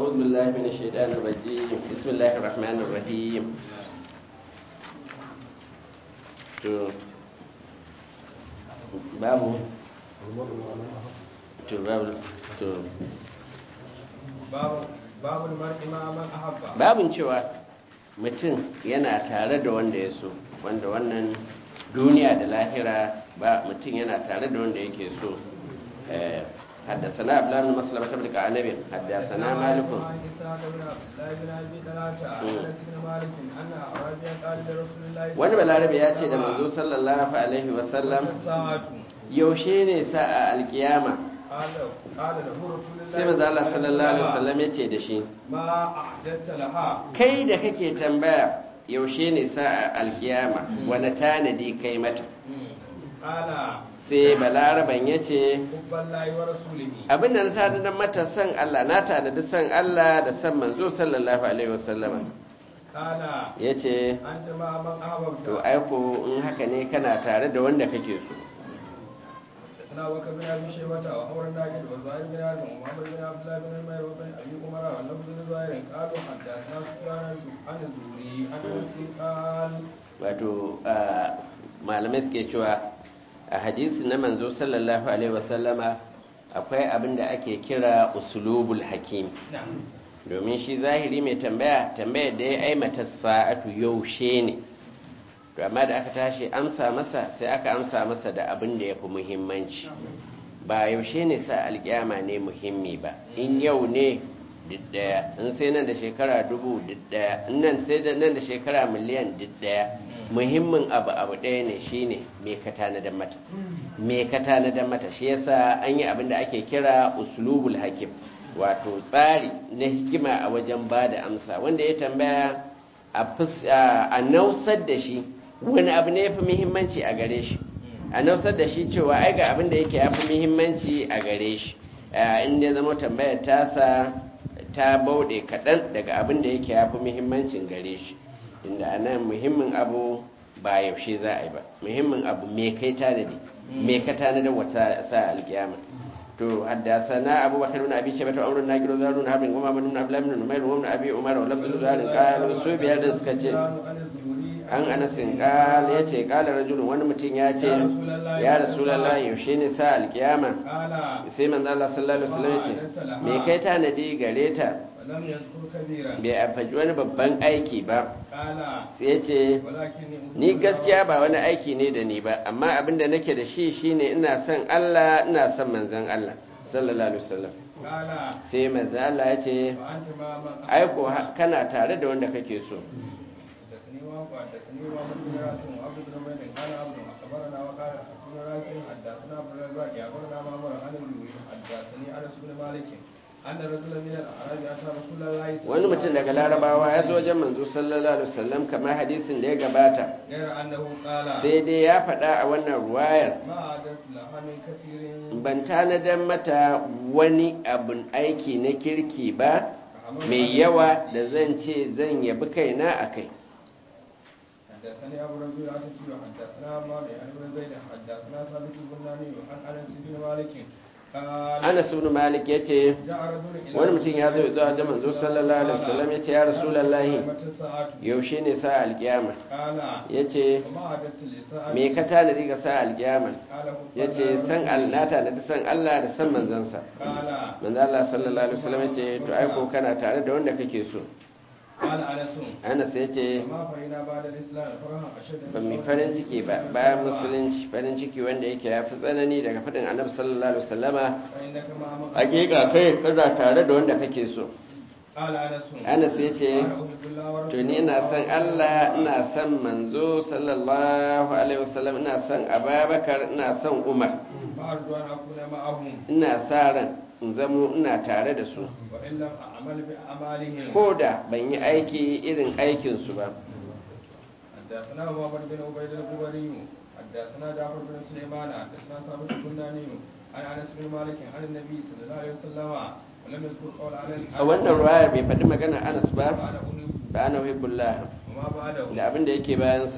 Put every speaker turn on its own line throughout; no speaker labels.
أعوذ بالله من الشيطان الرجيم بسم الله الرحمن الرحيم to babu to babu to
babu mar'i ma man ahabba
babun cewa mutum yana tare da wanda ya so wanda wannan duniya da lahira ba mutum yana tare da wanda yake so حدثنا عبد الله بن مسلمة بن كعنب حدثنا مالك
عن إسحاق بن عبد الله بن أبي طلحة عن أنس بن مالك أن أعرابيا قال لرسول الله
wani balarabe ya ce da manzo sallallahu alaihi wasallam
الساعة
yaushe ne sa'a alkiyama
قال قال له رسول الله
sai manzo Allah sallallahu alaihi wasallam ya ce da shi
ما أعددت لها
kai da kake tambaya yaushe ne sa'a alkiyama wani tanadi kai mata
قال
sai balaraban ya ce
حب الله ورسوله
abin da na tanadar mata san Allah na tanadi san Allah da san manzo sallallahu alaihi wasallam
قال
ya ce
أنت مع من أحببت
to aiko in haka ne kana tare da wanda kake so
حدثنا بكر بن ابي شيبه وعمر الناجد وزهير بن حرب ومحمد بن عبد الله بن عمير وبن ابي عمر واللفظ بن زهير قالوا حدثنا سفيان عن الزهري عن انس قال
wato a, malamai suke cewa a hadisi na manzo sallallahu alaihi wasallama akwai abin da ake kira usulubul hakim
نعم
domin shi zahiri mai tambaya tambayar da ya aimata sa'atu yaushe ne to amma da aka tashi amsa masa sai aka amsa masa da abin da ya fi muhimmanci ba yaushe ne sa alkiyama ne muhimmi ba in yau ne diddaya in sai nan da shekara dubu diddaya in nan sai da nan da shekara miliyan diddaya muhimmin abu abu ɗaya ne shine me ka tanadar mata me ka tanadar mata shi yasa an yi abin da ake kira uslubul hakim wato tsari na hikima a wajen ba da amsa wanda ya tambaya a fus- a a nausar da shi wani abu ne ya fi muhimmanci a gare shi a nausar da shi cewa ai ga abin da yake ya fi muhimmanci a gare shi inda ya zama tambayar tasa ta bauɗe kaɗan daga abin da yake ya fi muhimmancin gare shi inda a nan muhimmin abu ba yaushe za a yi ba muhimmin abu me kai tanadi me ka tanadar wata sa alkiyama to haddasana abu bakar ibn abi shaybah amrun naqil zarun habin kuma ibn abdullah ibn numayr wa ibn abi umar wa lafzu zarin qalu su biyar da suka ce an anasin qala yace qala rajulun wani mutum ya ce ya rasulullahi yaushe ne sa alkiyama
قال
sai manzo Allah sallallahu alaihi wasallam yace me kai tanadi gare ta
ولم يذكر كبيرا
bai afaji wani babban aiki ba
قال
sai yace
ولكني
ni gaskiya ba wani aiki ne da ni ba amma abin da nake da shi shine ina son Allah ina son manzon Allah sallallahu alaihi wasallam
قال
sai manzon Allah ya ce
وانت مع من
ai ko ha- kana tare da wanda kake so
حدثني وهب حدثني وهب بن راتب وعبد بن عبيد قال عبد اخبرنا وقال ابن راشد حدثنا عبد الرزاق اخبرنا معمر عن الزهري حدثني انس بن مالك ان رجلا من الاعراب اتى رسول الله صلى
wani
الله
mutum
عليه
daga larabawa ya zo wajen manzo sallallahu alaihi wasallam kamar hadisin da ya gabata
غير انه قال
sai dai ya faɗa a wannan ruwayar
ما عدت لها من كثير
ban tanadar mata wani abun aiki na kirki ba mai yawa da zan ce zan yabi kaina a kai
حدثني ابو ربيع العتكي وحدثنا مالك عن ابن زيد حدثنا ثابت البناني عن انس بن مالك قال
anas ibn malik yace
جاء رجل الى
wani mutum ya zo zuwa da manzo sallallahu alaihi wasallam yace ya rasulullahi
متى الساعه
yaushe ne sa alkiyama
قال
yace
وما عدت للساعه
me ka tanadi ga sa alkiyama
قال
yace san Allah tanadi san Allah da san manzansa
قال
manzo Allah sallallahu alaihi wasallam yace to ai ko kana tare da wanda kake so
قال انس
Anas yace
وما فرينا بعد الاسلام فرحا اشد
ban mi farin ciki ba bayan musulunci farin ciki wanda yake ya fi tsanani daga fadin annabi sallallahu alaihi wasallama
فانك ما من
hakika kai kana tare da wanda kake so
قال انس
Anas yace
انا احب الله ورسوله
to ni ina son Allah ina son manzo sallallahu alaihi wasallam ina son Abubakar ina son Umar
فارجو ان اكون معهم
ina sa ran in zamo ina tare da su
وان لم اعمل باعمالهم
ko da ban yi aiki irin aikin su ba
حدثنا محمد بن عبيد الخبري حدثنا جعفر بن سليمان حدثنا ثابت البناني عن انس بن مالك عن النبي صلى الله عليه وسلم ولم يذكر قول على
a wannan ruwayar bai faɗi magana Anas ba
بعد أحب
ba ana hibbullah
وما بعده
da abin da yake bayansa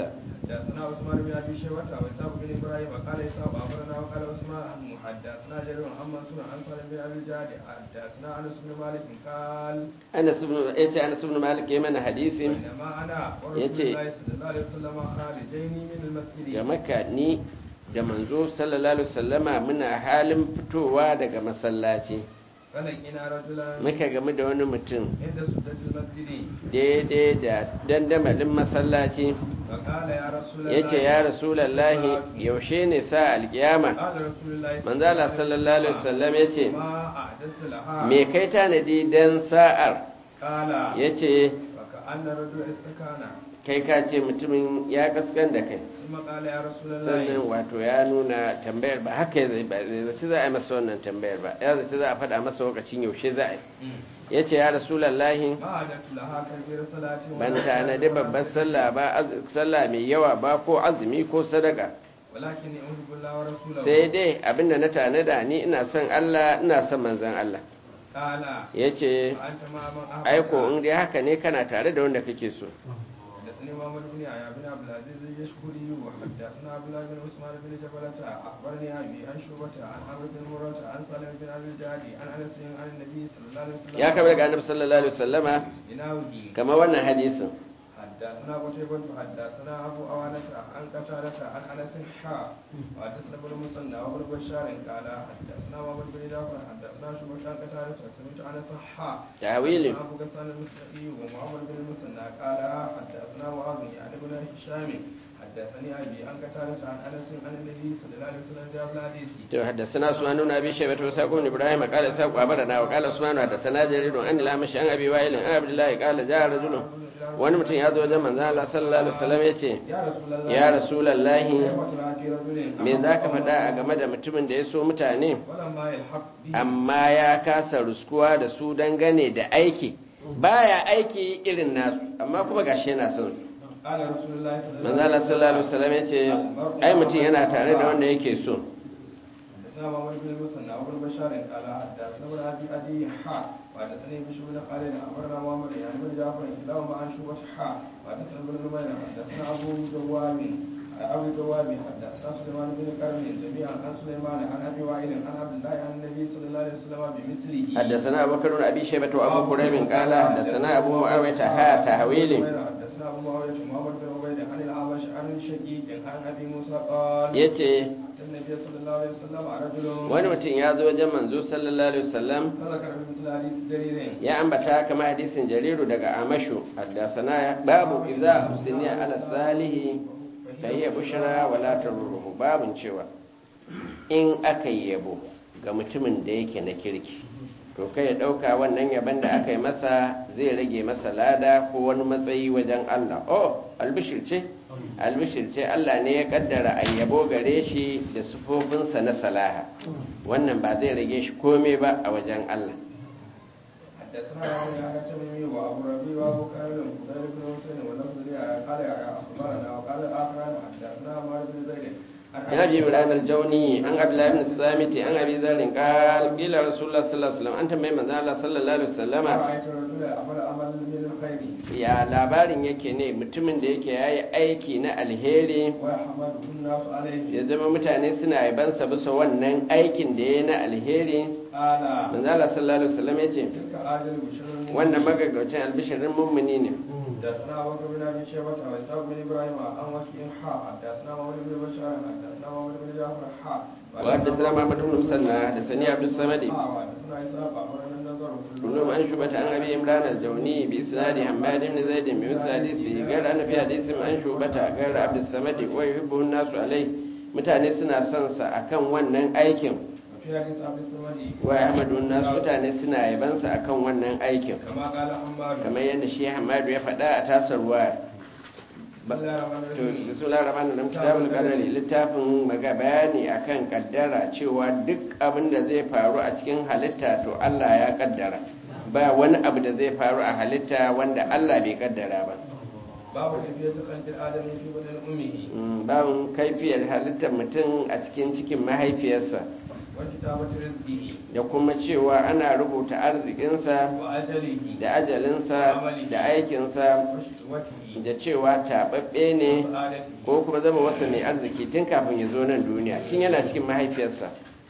حدثنا عثمان بن ابي شيبه واسحاق بن ابراهيم قال اسحاق اخبرنا وقال عثمان حدثنا جرير عن منصور عن سالم بن ابي الجعد حدثنا انس بن مالك قال
Anas ibn yace Anas ibn Malik ya mana hadisin
بينما انا ورسول
yace
الله صلى الله عليه وسلم خارجين من المسجد
ga Makka ni da manzo sallallahu alaihi wasallama muna halin fitowa daga masallaci
فلقينا رجلا
muka game da wani mutum
عند سدة المسجد
daidai da dandamalin masallaci
فقال يا رسول الله
yace ya rasulullahi yaushe ne sa alkiyama
قال رسول الله
manzo Allah sallallahu alaihi wasallam yace
ما اعددت لها
me kai tanadi dan sa'ar
قال
yace
فكأن رجل استكان
kai ka ce mutumin ya kaskan da kai
ثم قال يا رسول
sannan
الله
wato ya nuna tambayar ba haka zai ba zai zaci za a yi masa wannan tambayar ba ya zaci za a faɗa masa lokacin yaushe za a yi ya ce ya rasulallahi
ما أعددت لها كبير صلاة
ban tanadi babbar sallah ba az- sallah mai yawa ba ko azumi ko sadaka
ولكني أحب الله ورسوله
sai dai abinda na tanada ni ina son Allah ina son manzon Allah
قال
ya ce
وأنت مع من أحببت
aiko in dai haka ne kana tare da wanda kake so
حدثني محمد بن يحيى بن عبد العزيز اليشكري وحدثنا عبد الله بن عثمان بن جبلة أخبرني أبي عن شعبة عن عمرو بن مرة عن سالم بن أبي الجعد عن أنس عن النبي صلى الله عليه وسلم
ya kama daga annabi sallallahu alaihi wasallama
بناوله
kamar wannan hadisin
حدثنا قتيبة حدثنا أبو أوانة عن قتادة عن أنس حاء وحدثنا ابن المثنى وابن بشار قال حدثنا محمد بن جعفر حدثنا شعبة عن قتادة سمعت أنس حاء
tawilin
أبو غسان المسلمي ومحمد بن المثنى قال حدثنا معاذ يعني بن هشام حدثني أبي عن قتادة عن أنس عن النبي صلى الله عليه وسلم جاب الحديث
to haddathana Usman ibn Abi Shaybah wa Saqun Ibrahim qala Saqu abarana wa qala Usman haddathana Jarir an al-Amash an Abi Wa'il an Abdullah qala ja'a rajulun wani mutum ya zo wajen manzon Allah sallallahu alaihi wasallam yace
يا رسول الله
ya rasulullahi
كيف ترى في رجل
me zaka faɗa a game da mutumin da ya so mutane
ولما يلحق به
amma ya kasa ruskuwa da su dangane da aiki baya aiki irin nasu amma kuma gashi yana son su
قال رسول الله صلى الله
manzon Allah sallallahu alaihi wasallam yace ai mutum yana tare da wanda yake so
حدثنا محمد بن المثنى وابن بشار قال حدثنا ابن ابي ادي حاء وحدثني بشر بن خالد اخبرنا محمد يعني بن جعفر كلاهما عن شعبة حاء وحدثنا ابن نمير حدثنا ابو دوام ابو دوام حدثنا سليمان بن كرم جميعا عن سليمان عن ابي وائل عن عبد الله عن النبي صلى الله عليه وسلم بمثله
حدثنا أبو بكر بن أبي شيبة وأبو كريب قال حدثنا أبو معاوية ها تهويل
حدثنا ابو معاويه محمد بن عبيد عن الاعمش عن شقيق عن ابي موسى قال
yace
النبي صلى الله عليه وسلم رجل
wani mutum ya zo wajen manzo sallallahu alaihi wasallam
فذكر بمثل حديث جرير
ya ambata kama hadisin jariru daga amashu haddasana babu idza usniya ala salihi kayya bushra wala taruhu babun cewa in aka yi yabo ga mutumin da yake na kirki to kai ya dauka wannan yaban da aka yi masa zai rage masa lada ko wani matsayi wajen Allah oh albishir ce albishir ce Allah ne ya kaddara a yabo gare shi da sufofinsa na salaha wannan ba zai rage shi komai ba a wajen Allah
حدثنا يحيى بن تميمي وابو ربيع وابو كامل وفضيل بن حسين ولفظ لي قال يا اخبرنا وقال الاخران حدثنا عمر بن زيد
عن ابي عمران الجوني عن عبد الله بن الصامت عن ابي ذر قال قيل رسول الله صلى الله عليه وسلم انت mai manzo Allah sallallahu alaihi wasallam
رايت الرجل عمل عمل من الخير
ya labarin yake ne mutumin da yake yayi aiki na alheri
ويحمده الناس عليه
ya zama mutane suna yabansa bisa wannan aikin da yayi na alheri
قال
manzo Allah sallallahu alaihi wasallam yace
تلك اجل بشر
wannan magagaucin albishirin mummuni ne
حدثنا ابو بكر بن ابي شيبه واسحاق بن ابراهيم عن وكيع حاء حدثنا محمد بن بشار حدثنا محمد بن جعفر حاء
وحدثنا محمد بن مسنى حدثني عبد الصمد
حاء وحدثنا اسحاق اخبرنا النضر
كلهم عن شعبة عن أبي عمران الجوني بإسناد حماد بن زيد بمثل حديثه قال أن في حديث عن شعبة قال عبد الصمد ويحبه الناس عليه mutane suna son sa akan wannan aikin
وفي حديث عبد الصمد
wa Ahmadu nas mutane suna yaban sa akan wannan aikin
كما قال حماد
kamar yadda shi Hamadu ya faɗa a tasar ruwa
بسم الله الرحمن
to
الرحيم
bismillahir rahmanir rahim kitabul qadari littafin maga bayani akan kaddara cewa duk abin da zai faru a cikin halitta to Allah ya kaddara ba wani abu da zai faru a halitta wanda Allah bai kaddara ba
باب كيفية خلق الآدم في بدن أمه
Mm, babin kaifiyar halittar mutum a cikin cikin mahaifiyarsa
وكتابة رزقه
da kuma cewa ana rubuta arzikinsa
وأجله
da ajalinsa da aikinsa
وشهوته
da cewa taɓaɓɓe ne
وسعادته
ko kuma zama wasa mai arziki tun kafin ya zo nan duniya tun yana cikin mahaifiyarsa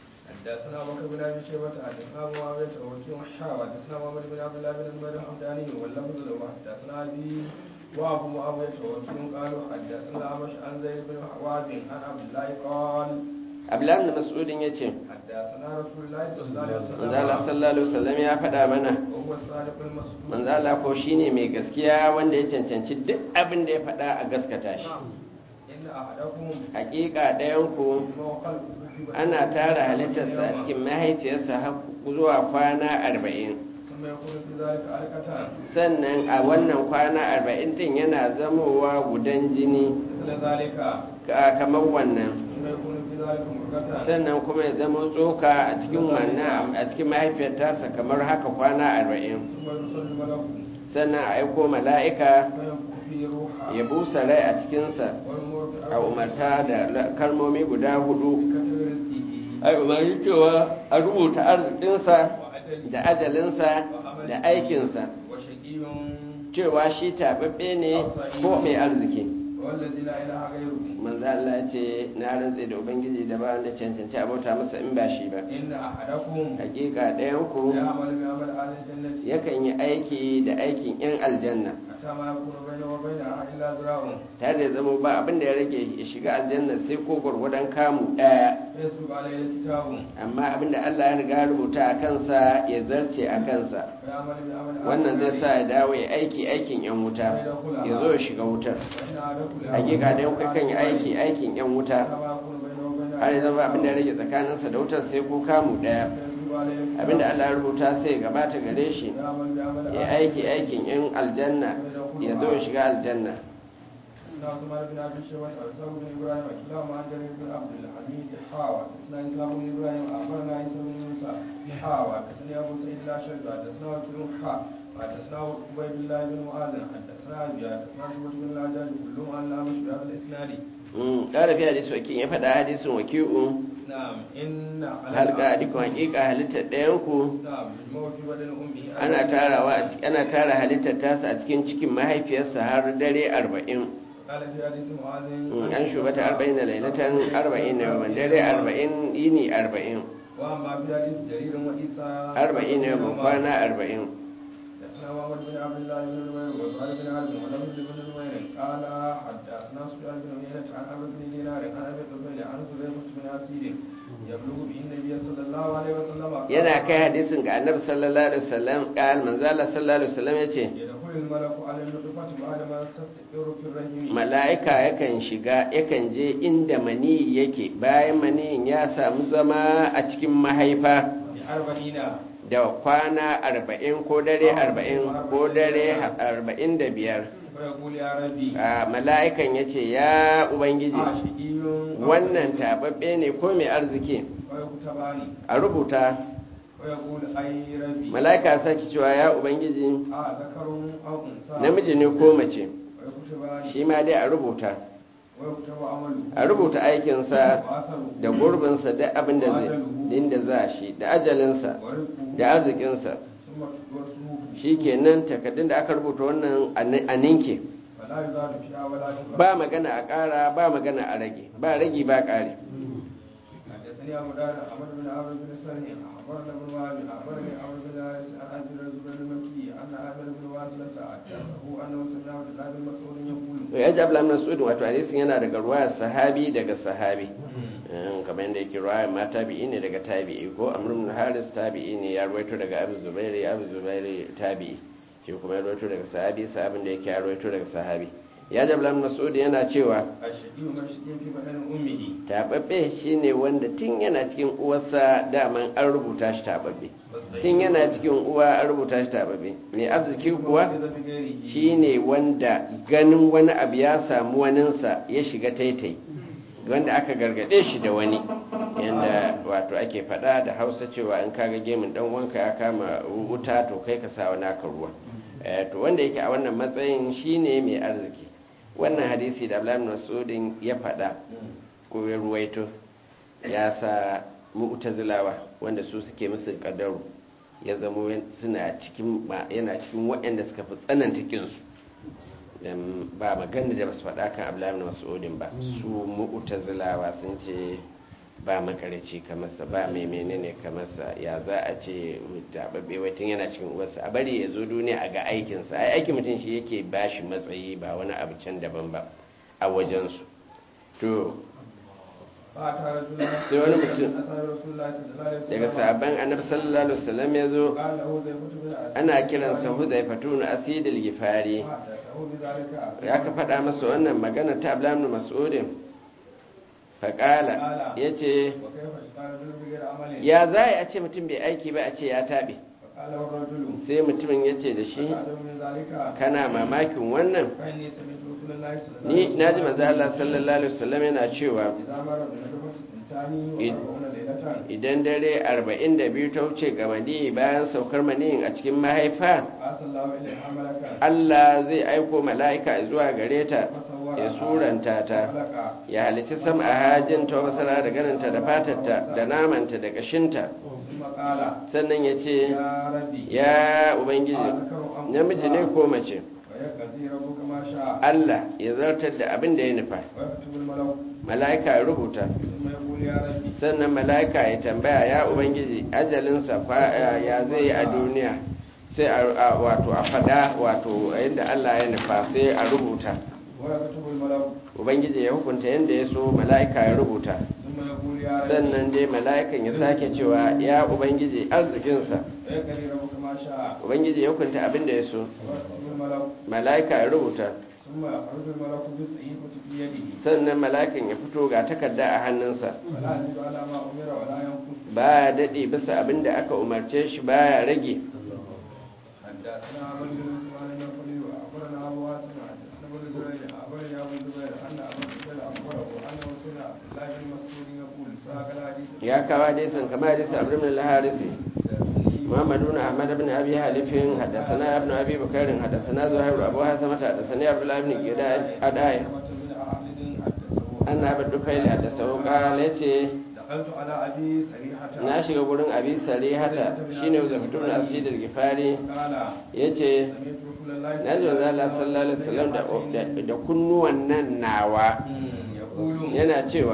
حدثنا بكر بن ابي شيبه حدثنا معاويه وكيع حا حدثنا محمد بن عبد الله بن زبير الحمداني واللفظ له حدثنا ابي وابو معاويه وكيع قالوا حدثنا الاعمش عن زيد بن وهب عن عبد الله قال
abdullahi da mas'udin ya ce
حدثنا رسول الله صلى الله عليه
manzala
وسلم
sallallahu alaihi wasallam ya faɗa mana
وهو الصادق المصدوق
manzala ko shine mai gaskiya wanda ya cancanci duk abin da ya faɗa a gaskata shi
ان احدكم
hakika ɗayan ku
ما خلقه في بطن
ana tara halittarsa a
يوما
cikin mahaifiyarsa har zuwa kwana arba'in
ثم يكون في ذلك علقه
sannan a wannan kwana arba'in din yana zamowa gudan jini
مثل ذلك
ka- kamar wannan
ثم يكون في ذلك مرغة
sannan kuma ya zama tsoka a cikin wannan a cikin mahaifiyar tasa kamar haka kwana arba'in
ثم يرسل الملك
sannan a aiko mala'ika
فينفخ فيه روحا
ya busa rai a cikinsa
والمر
a umarta da la- kalmomi guda hudu
بكتب رزقه
a umarci cewa a rubuta arzikinsa
وأجله
da ajalinsa da aikinsa
وشقي
cewa shi taɓaɓɓe ne ko mai arziki
والذي لا إله غيره
manzo Allah ya ce na rantse da ubangiji da ba wanda cancanci a bauta masa in ba shi ba
إن أحدكم
hakika ɗayan ku
يعمل بعمل أهل الجنة
yakan yi aiki da aikin yan aljanna
حتى ما يكون بينه وبينها إلا ذراع
tare da zama ba abin da ya rage ya shiga aljanna sai ko gwargwadon kamu ɗaya
فيسبق عليه الكتاب
amma abin da Allah ya riga ya rubuta a kansa ya zarce a kansa
فيعمل بعمل أهل
wannan zai
النار
sa ya dawo ya aiki aikin yan wuta ya zo ya shiga wutar
وإن أحدكم
hakika da yau kan yi aiki aikin yan wuta
حتى ما يكون بينه وبينها
har ya zama abin da ya rage tsakaninsa da wutar sai ko kamu ɗaya
فيسبق عليه الكتاب
abin da Allah ya rubuta sai ya gabata gare shi
ويعمل بعمل
ya
أهل
aiki aikin yan aljanna ya zo ya shiga aljanna
حدثنا عثمان بن ابي شيبه واسحاق بن ابراهيم كلاهما عن جرير بن عبد الحميد حاوى حدثنا اسحاق بن ابراهيم اخبرنا عيسى بن موسى حاوى حدثني ابو سعيد الاشعري حدثنا وكيل حا حدثنا عبيد الله بن معاذ حدثنا ابي حدثنا شعبة بن الحجاج كلهم عن الامش بهذا الاسناد
ƙara fi hadisi wakil ya faɗa hadisin waki'u
نعم ان على
halka hadikun hakika halittar ɗayanku
نعم يجمع في بدن امه
ana tarawa a ciki- ana tara halittar tasa a cikin cikin mahaifiyarsa har dare arba'in
قال في حديث معاذ
in an shubata arba'in da lailatan arba'in na yawan dare arba'in yini arba'in
واما في حديث جرير وعيسى
arba'in na yawan kwana arba'in
حدثنا محمد بن عبد الله بن نمير وزهير بن عبد ولم بن نمير قال حدثنا سفيان بن عيينة عن عمرو بن دينار عن ابي قبيل عن حذيفة بن اسيد يبلغ به النبي صلى الله عليه وسلم قال
yana kai hadisin ga annabi sallallahu alaihi wasallam qal manzala sallallahu alaihi wasallam yace
يدخل الملك على النطفة بعد ما تستقر في الرحم
mala'ika yakan shiga yakan je inda mani yake bayan maniyin ya samu zama a cikin mahaifa
بأربعين
da kwana arba'in ko dare arba'in ko dare arba'in da biyar
ويقول يا ربي
a mala'ikan ya ce ya ubangiji
عاشقي
wannan tababbe ne ko mai arziki
ويكتباني
a rubuta
ويقول أي ربي
mala'ika sake cewa ya ubangiji
آه ذكر أو أنثى
namiji ne ko mace
ويكتباني
shi ma dai a rubuta
ويكتب عمله
a rubuta aikinsa
وأثره
da gurbinsa da abin da zai inda za shi da ajalinsa
ورزقه
da arzikinsa
ثم ورسوله
shi kenan takardun da aka rubuta wannan a ninke
فلا يزال فيها ولا ينقص
ba magana a ƙara ba magana a rage ba ragi ba ƙari
حدثني ابو داود احمد بن عمرو بن سرح اخبرنا ابن وهب اخبرني عمرو بن الحارث عن ابي الزبير المكي ان عامر بن واصلة حدثه انه سمع عبد الله بن مسعود يقول
ya ji abdullahi mas'udin wato hadisin yana daga ruwayar sahabi daga sahabi Eh, kamar yadda yake ruwayar ma tabi'i ne daga tabi'i ko amr ibn haris tabi'i ne ya ruwaito daga abu zubairi abu zubairi tabi'i shi kuma ya ruwaito daga sahabi sahabin da yake ya ruwaito daga sahabi ya ji abdullahi mas'ud yana cewa
الشقي من شقي في بدن امه
tababbe shine wanda tun yana cikin uwarsa daman an rubuta shi tababbe tun yana cikin uwa an rubuta shi tababbe mai arziki kuwa shine wanda ganin wani abu ya samu waninsa ya shiga taitai wanda aka gargade shi da wani yadda wato ake faɗa da hausa cewa in kaga gemin dan wanka ya kama wuta to kai ka sa wani aka ruwa Eh, to wanda yake a wannan matsayin shine mai arziki wannan hadisi da Abdullahi bin Mas'udin ya faɗa ko ya ruwaito ya sa mu'tazilawa wanda su suke musu kadaru ya zamo suna cikin yana cikin waɗanda suka fi tsananta kinsu dan ba magana da basu faɗa kan Abdullahi ibn Mas'udin ba su mu'tazilawa sun ce ba makarici kamarsa ba mai menene kamarsa ya za a ce tababbe watan yana cikin uwarsa a bari ya zo duniya a ga aikinsa ai aikin mutum shi yake bashi matsayi ba wani abu can daban ba a wajensu to sai wani mutum daga sabon annabi sallallahu alaihi wasallam ya zo ana kiransa huzaifatu na asidil gifari ya ka faɗa masa wannan magana ta ablamu mas'udin faƙala ya ce ya za a ce mutum bai aiki ba a ce ya taɓe sai mutumin ya ce da shi kana mamakin wannan ni na ji maza Allah sallallahu alaihi wasallam yana cewa idan dare arba'in da biyu ta wuce ga mani bayan saukar maniyin a cikin mahaifa Allah zai aiko mala'ika zuwa gare ta ya suranta ta ya halici sama a hajin ta wasara da ganinta da fatarta da namanta da kashinta sannan ya ce ya ubangiji namiji ne ko mace Allah ya zartar da abin da ya nufa mala'ika ya rubuta sannan mala'ika ya tambaya ya ubangiji ajalinsa ya zai yi a duniya sai a wato a fada wato yadda Allah ya nufa sai a rubuta ubangiji ya hukunta yadda ya so mala'ika ya rubuta sannan dai mala'ikan ya sake cewa ya ubangiji arzikinsa ubangiji ya hukunta abin da ya so mala'ika ya rubuta sannan mala'ikan ya fito ga takarda a hannunsa ba ya daɗe bisa abin da aka umarce shi ba ya rage ya kawo hadisin kama hadisin abu min al-harisi محمد بن أحمد بن أبي حليف حدثنا ابن أبي بكر حدثنا زهير أبو حسمة حدثني عبد الله بن أداي أن أبا الدكيل حدثه قال يتي na shiga gurin abi sarihata shine zafatu na asidul gifari yace na ji wanzu Allah sallallahu alaihi wasallam da kunnuwan nan nawa yana cewa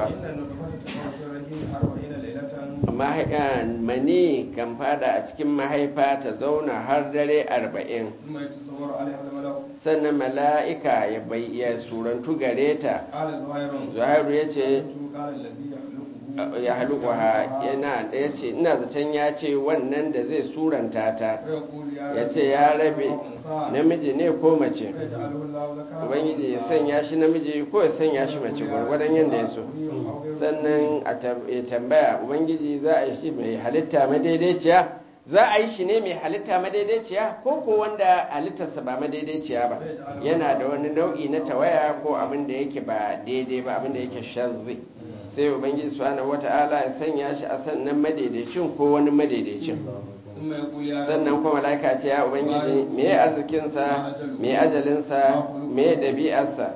mani kan fada a cikin mahaifa ta zauna har dare arba'in sannan mala'ika ya surantu gare ta zuhairu ya ce ya haluku ha yana ya ce ina zaton ya ce wannan da zai suranta ta ya ce ya rabe namiji ne ko mace ubangiji ya sanya shi namiji ko ya sanya shi mace gwargwadon yadda ya so sannan a tambaya ubangiji za a yi shi mai halitta madaidaiciya za a yi shi ne mai halitta madaidaiciya ko ko wanda halittarsa ba madaidaiciya ba yana da wani nau'i na tawaya ko abin da yake ba daidai ba abin da yake shazzi sai ubangiji subhanahu wata'ala ya sanya shi a sannan madaidaicin ko wani madaidaicin sannan kuma malaika ce ya ubangiji me arzikinsa me ajalinsa me ɗabi'arsa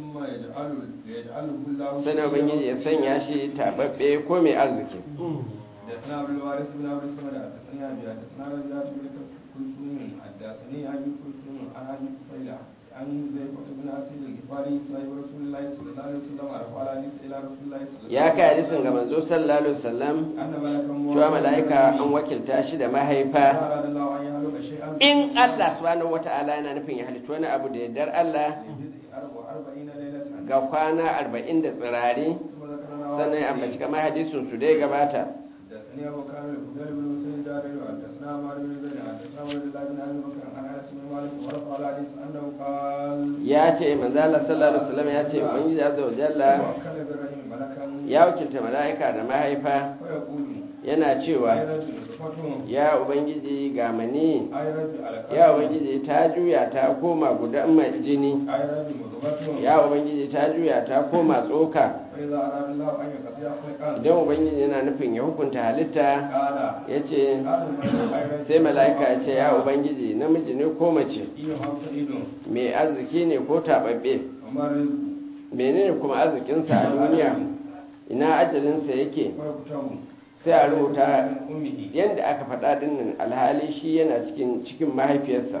sannan ubangiji ya sanya shi tababbe ko mai arziki
حدثنا عبد الوارث بن عبد الصمد حدثني ابي حدثنا رجعت بن كلثوم حدثني ابي كلثوم عن ابي كفيله عن زيفة بن اسيد الغفاري صاحب رسول الله صلى الله عليه وسلم رفع الحديث الى رسول الله صلى الله عليه وسلم
ya kai hadisin ga manzo sallallahu alaihi wasallam
ان ملكا
cewa mala'ika an wakilta shi da mahaifa
اراد الله ان يخلق شيئا
in Allah subhanahu wata'ala yana nufin ya halittu wani abu da yardar Allah
أربعين ليلة
ga kwana arba'in da tsirari
ثم ذكرنا
sannan ya ambaci kamar hadisin su dai gabata
حدثني ابو كامل الفضيل بن مسلم الداري حدثنا عمر بن زيد حدثنا عبد الله بن ابي بكر عن انس بن مالك ورفع الحديث انه قال
ya ce manzo Allah sallallahu alaihi wasallam ya ce ubangiji azza wa jalla
وكل بالرحم ملكا
ya wakilta mala'ika da mahaifa
فيقول
yana
اي
cewa
رجل نطفة
ya ubangiji ga mani
اي رجل علقة
ya ubangiji ta juya ta koma gudan mai jini
اي رجل مضغة
ya ubangiji ta juya ta koma tsoka
فاذا اراد الله ان يقضي خلقا
idan ubangiji yana nufin ya hukunta halitta
قال
ya ce
قال الملك اي رجل
sai mala'ika ya ce ya ubangiji namiji ne ko mace
ايه هم سعيد
mai arziki ne ko taɓaɓɓe
وما رزق
menene kuma arzikinsa a duniya ina ajalinsa yake
ويكتب
sai a rubuta
من أمه
yadda aka faɗa dinnan alhali shi yana cikin cikin mahaifiyarsa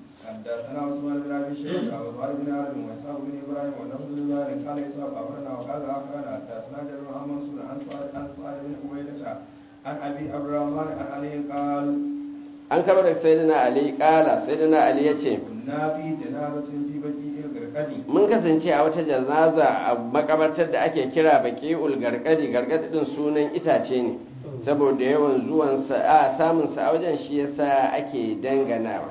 حدثنا عثمان بن ابي شيبه وزهير بن عرب واسحاق بن ابراهيم ونفس بن زهير قال اسحاق اخبرنا وقال اخبرنا حدثنا جابر بن منصور عن سعد عن سعد بن عبيده عن ابي عبد الرحمن عن علي قال
an kama da sayyidina ali kala sayyidina ali ya ce
كنا في جنازه في بقيع الغرقدي
mun kasance a wata janaza a makabartar da ake kira baqi'ul gargadi gargadi din sunan itace ne saboda yawan zuwan sa a samun sa a wajen shi yasa ake danganawa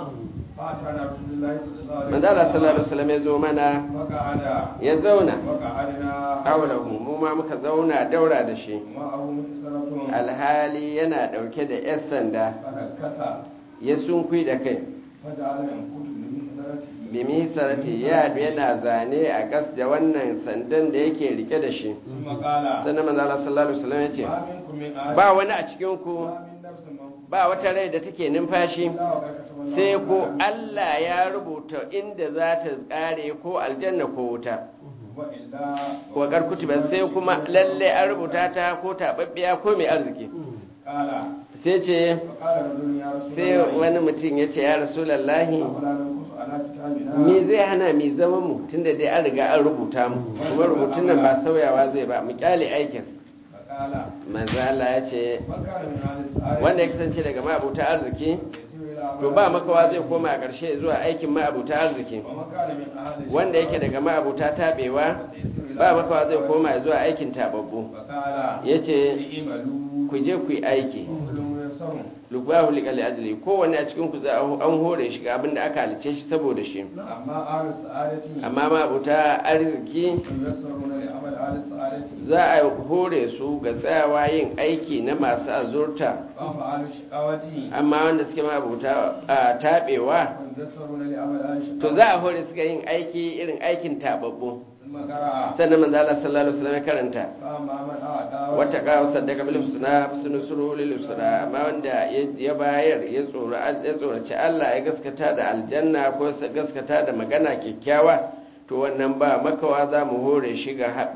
فاتانا رسول الله صلى الله عليه
manzo Allah sallallahu alaihi wasallam ya zo mana
فقعد
ya zauna
وقعدنا
haulahu mu ma muka zauna daura da shi
معه مكسرة
alhali yana dauke da yar sanda
فنكسى
ya sunkui da kai
فجعل ينكت بمكسرته
bimi sarati ya yana zane a gas da wannan sandan da yake rike da shi
ثم قال
sannan manzo Allah sallallahu alaihi wasallam ya ce
ما منكم من آدم
ba wani a cikin ku
ما من نفس منفوسة
ba wata rai da take numfashi
إلا وقد كتب الله
sai ko
لها
Allah ya rubuta inda za ta tsare ko aljanna ko wuta
وإلا
ko karkutuba sai kuma lalle an rubuta ta ko tababbiya ko mai arziki
قال
sai ce
فقال رجل يا رسول
sai
الله
wani mutum ya ce ya rasulallahi
أفلا ننقص على كتابنا
me zai hana mi zama mu tunda dai an riga an rubuta mu kuma rubutun nan ba sauyawa zai ba mu kyale aikin
فقال
manzo Allah ya ce
من كان من أهل السعادة
wanda ya kasance daga ma'abuta arziki
يسير إلى
to ba makawa zai koma a ƙarshe zuwa aikin ma'abuta arziki
ومن كان من أهل
wanda yake daga ma'abuta tabewa ba makawa zai koma zuwa aikin tababbu
فقال
yace
اعملوا
ku je ku yi aiki
كل ميسر
lubahu liqali ajli kowanne a cikin ku za a an hore shi ga abin da aka halice shi saboda shi
أما أهل السعادة
amma ma'abuta arziki
ييسرون لعمل أهل السعادة
za a hore su ga tsayawa yin aiki na masu azurta
وأما أهل الشقاوة
amma wanda suke ma'abuta a tabewa
ييسرون لعمل أهل الشقاوة
to za a hore su ga yin aiki irin aikin tababbu
ثم قرأ
sannan manzo Allah sallallahu alaihi wasallam ya karanta
فأما من أعطى
wata kawo sadaka bil husna sunu suru lil husna amma wanda ya bayar ya tsoro ya tsoraci Allah ya gaskata da aljanna ko sa gaskata da magana kyakkyawa to wannan ba makawa za mu hore shi ga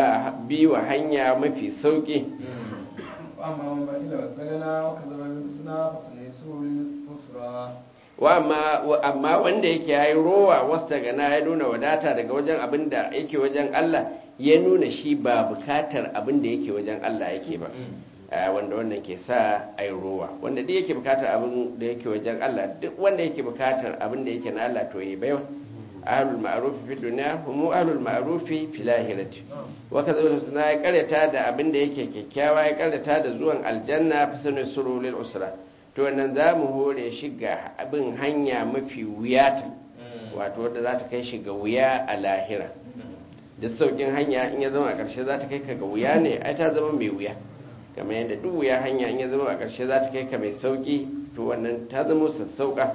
biwa hanya mafi sauki
وأما من بخل واستغنى وكذب بالحسنى فسنيسره لليسرى
wa amma wa- amma wanda yake yayi rowa wasta gana ya nuna wadata daga wajen abin da yake wajen Allah ya nuna shi ba bukatar abin da yake wajen Allah yake ba a wanda wannan ke sa ai rowa wanda duk yake bukatar abin da yake wajen Allah duk wanda yake bukatar abin da yake na Allah to yi baiwa ahlul ma'ruf fi dunya hum ahlul ma'ruf fi lahirati wa kadhalika husna ya karyata da abin da yake kyakkyawa ya karyata da zuwan aljanna fi sunu surulil usra to wannan za mu hore shi ga abin hanya mafi wuyata wato wadda za ta kai shi ga wuya a lahira da saukin hanya in ya zama a ƙarshe za ta kai ka ga wuya ne ai ta zama mai wuya kamar yadda duk wuya hanya in ya zama a ƙarshe za ta kai ka mai sauki to wannan ta zama sassauƙa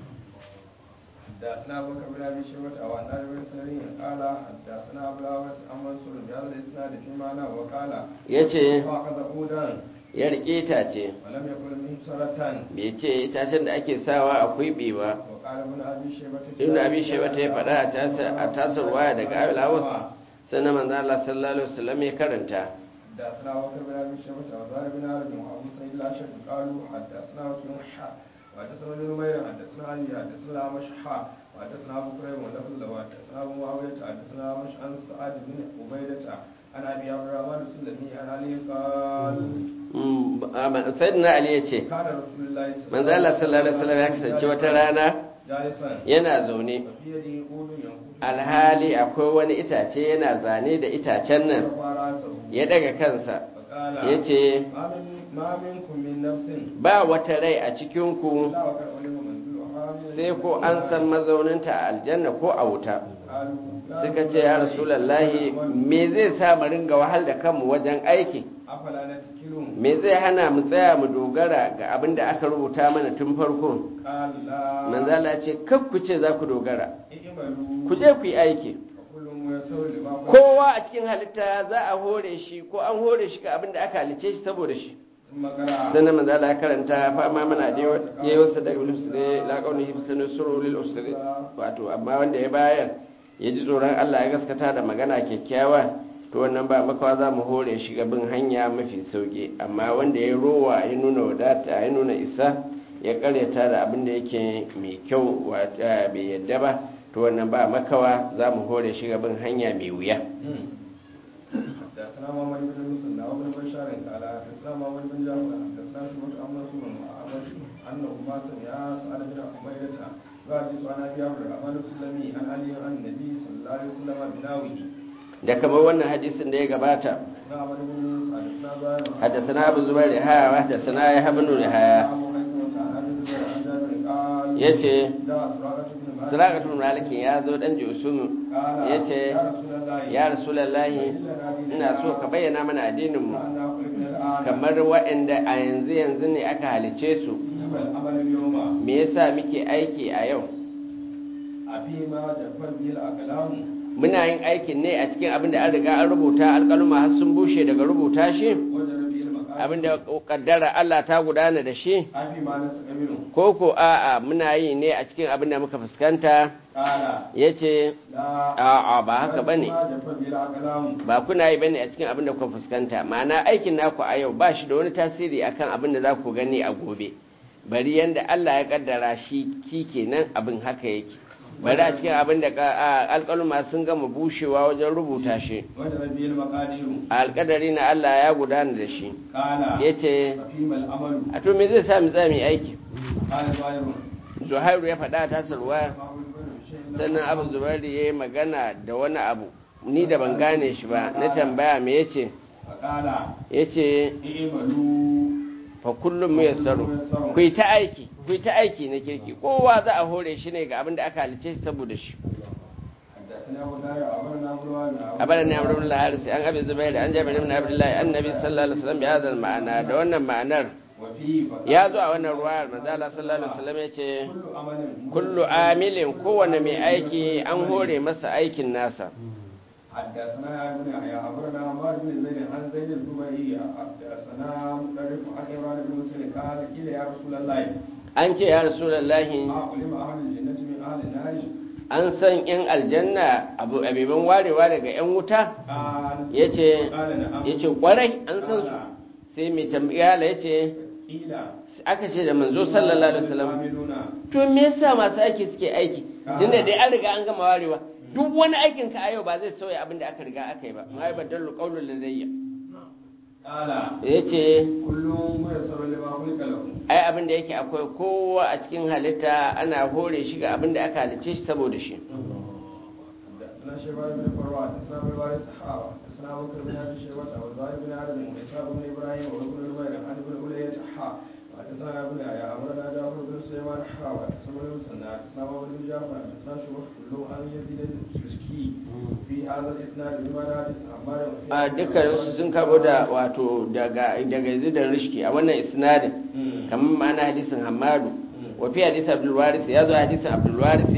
حدثنا ابو بكر بن ابي شيبه او عن ابي سرين قال حدثنا ابو الاوس عن منصور بهذا الاسناد في معنى وقال
ya ce
فاخذ عودا
ya rike itace
ولم يكن منه سرة
bai ce itacen da ake sawa a kwiɓe ba
وقال ابن ابي شيبه
ibn abi shaiba ta ya faɗa a tasa- a tasar waya daga abil hawas sannan manzo Allah sallallahu alaihi wasallam ya karanta
حدثنا ابو بكر بن ابي شيبه وزهر بن عرب وابو سعيد الاشعري قالوا حدثنا وكيع حا وحدثنا ابن نمير حدثنا علي حدثنا مشحا وحدثنا ابو كريم ولفظ له حدثنا ابو معاويه حدثنا مش عن سعد بن عبيده عن ابي عبد الرحمن السلمي عن علي قال
Mm, amma sayyidina ali ya ce
كان رسول الله
manzo Allah sallallahu alaihi wasallam ya kasance wata rana
جالسا
yana zaune
وفي يده عود ينقض
alhali akwai wani itace yana zane da itacen nan
رفع راسه
ya daga kansa
فقال
ya ce
ما من ما منكم من نفس
ba wata rai a cikinku
لا وقد علم منزلها من
sai ko an san mazauninta a aljanna ko a wuta
قالوا
suka ce ya rasulallahi me zai sa mu ringa wahal da kanmu wajen aiki
afala na tikilun
me zai hana mu tsaya mu dogara ga abin da aka rubuta mana tun farko
kala
manzala ce kar ku ce za ku dogara
i'malu
ku je ku yi aiki
kullum ya sauri lima
kowa a cikin halitta za a hore shi ko an hore shi ga abin da aka halice shi saboda shi
magana
sannan manzo Allah ya karanta fa amma mana da yayi wasa daga usri la qawlihi bisanu suru lil usri wato amma wanda ya bayar ya ji tsoron Allah ya gaskata da magana kyakkyawa to wannan ba makawa za mu hore shi ga bin hanya mafi sauki amma wanda ya rowa ya nuna wadata ya nuna isa ya karyata da abin da yake mai kyau bai yadda ba to wannan ba makawa za mu hore shi ga bin hanya mai wuya
حدثنا محمد بن مسلم وابن بشار قال حدثنا محمد بن جعفر حدثنا شعبة عن منصور وأعمش أنه ما سمع سعد بن حميدة وحديث عن أبي عمرو الرحمن السلمي عن علي عن النبي صلى الله عليه وسلم بناوه
da kamar wannan hadisin da ya gabata
حدثنا عمرو بن يونس حدثنا زاهر
حدثنا ابو زبير ها حدثنا يحيى بن يحيى
أبو هيثم عن أبي زبير عن جابر قال
yace
جاء سراقة بن مالك
Suraƙatul Malikin ya zo dan Jusum
قال
yace
يا رسول الله
ya Rasulullahi ina so ka bayyana mana addinin mu
أنا خلقنا الآن
kamar waɗanda a yanzu yanzu ne aka halice su
العمل اليوم
me yasa muke aiki a yau
أفيما جفت به الأقلام
muna yin aikin ne a cikin abin da an riga an rubuta alƙaluma har sun bushe daga rubuta shi
وجر به المقام
abin da kaddara Allah ta gudana da shi
أفيما نسق منه
ko ko a'a muna yi ne a cikin abin da muka fuskanta
قال
yace
لا
a'a ba haka bane
ما جفت به الأقلام
ba kuna yi bane a cikin abin da kuka fuskanta ma'ana aikin naku a yau ba shi da wani tasiri akan abin da za ku gani a gobe bari yanda Allah ya kaddara shi ki kenan abin haka yake bari a cikin abin da ka- a- alƙaluma sun gama bushewa wajen rubuta shi
وجر به المقادير
alƙadari na Allah ya gudana da shi
قال
ya ce
أفيما الأمل
a to me zai sa mu tsami aiki
قال زاهر
zuhairu ya faɗa ta sarwa
ما أقول بني شيء
sannan abu zubairu ya yi magana da wani abu ni da ban gane shi ba na tambaya me ya ce
فقال
ya ce
اعملوا
fa kullum mu yassaru ku yi ta aiki ku yi ta aiki na kirki kowa za a hore shi ne ga abin da aka halice shi saboda shi
حدثنا أبو داود أخبرنا أبو الوالد
abadan ya amru Allah harsi an abi zubair an jabir ibn abdullah annabi sallallahu alaihi wasallam bi hadal ma'ana da wannan ma'anar
وفيه فقال
ya zo a wannan ruwayar manzo Allah sallallahu alaihi wasallam yace
كل عمل
kullu amilin kowane mai aiki an hore masa aikin nasa
حدثنا يا ابن يحيى أخبرنا عمار بن زيد عن زيد الزبيري حدثنا مدرك عن عمران بن مسلم قال قيل يا رسول الله
an ce ya rasulullahi
ما علم أهل الجنة من أهل النار
an san yan aljanna abu abiban warewa daga yan wuta
قال
yace
قال نعم
yace kwarai an san su sai mai tambaya yace
قيل
aka ce da manzo sallallahu alaihi wasallam
عاملون
to me yasa masu aiki suke aiki tunda dai an riga an gama warewa duk wani aikin ka a yau ba zai sauya abin da aka riga aka yi ba ma ba dallu qaulul ladayya
قال
yace
كل ميسر لما خلق له
ai abin da yake akwai kowa a cikin halitta ana hore shi ga abin da aka halice shi saboda shi
حدثنا شيبان بن فروان حدثنا ابن الوارث حاوى حدثنا ابو بكر بن ابي شيبه وزهير بن عدم واسحاق بن ابراهيم وابن نمير عن ابن علية حا حدثنا ابن يحيى امرنا جعفر بن سليمان حاوى حدثنا ابن مسنى حدثنا ابو بن جعفر حدثنا شبه كلهم عن يزيد الشركي في هذا الاسناد بما حدث عمار
a dukkan sun karbo da wato daga daga zidan rishki a wannan isnadin kamar ma'ana hadisin hamadu wa fi hadisin abdul waris ya zo hadisin abdul waris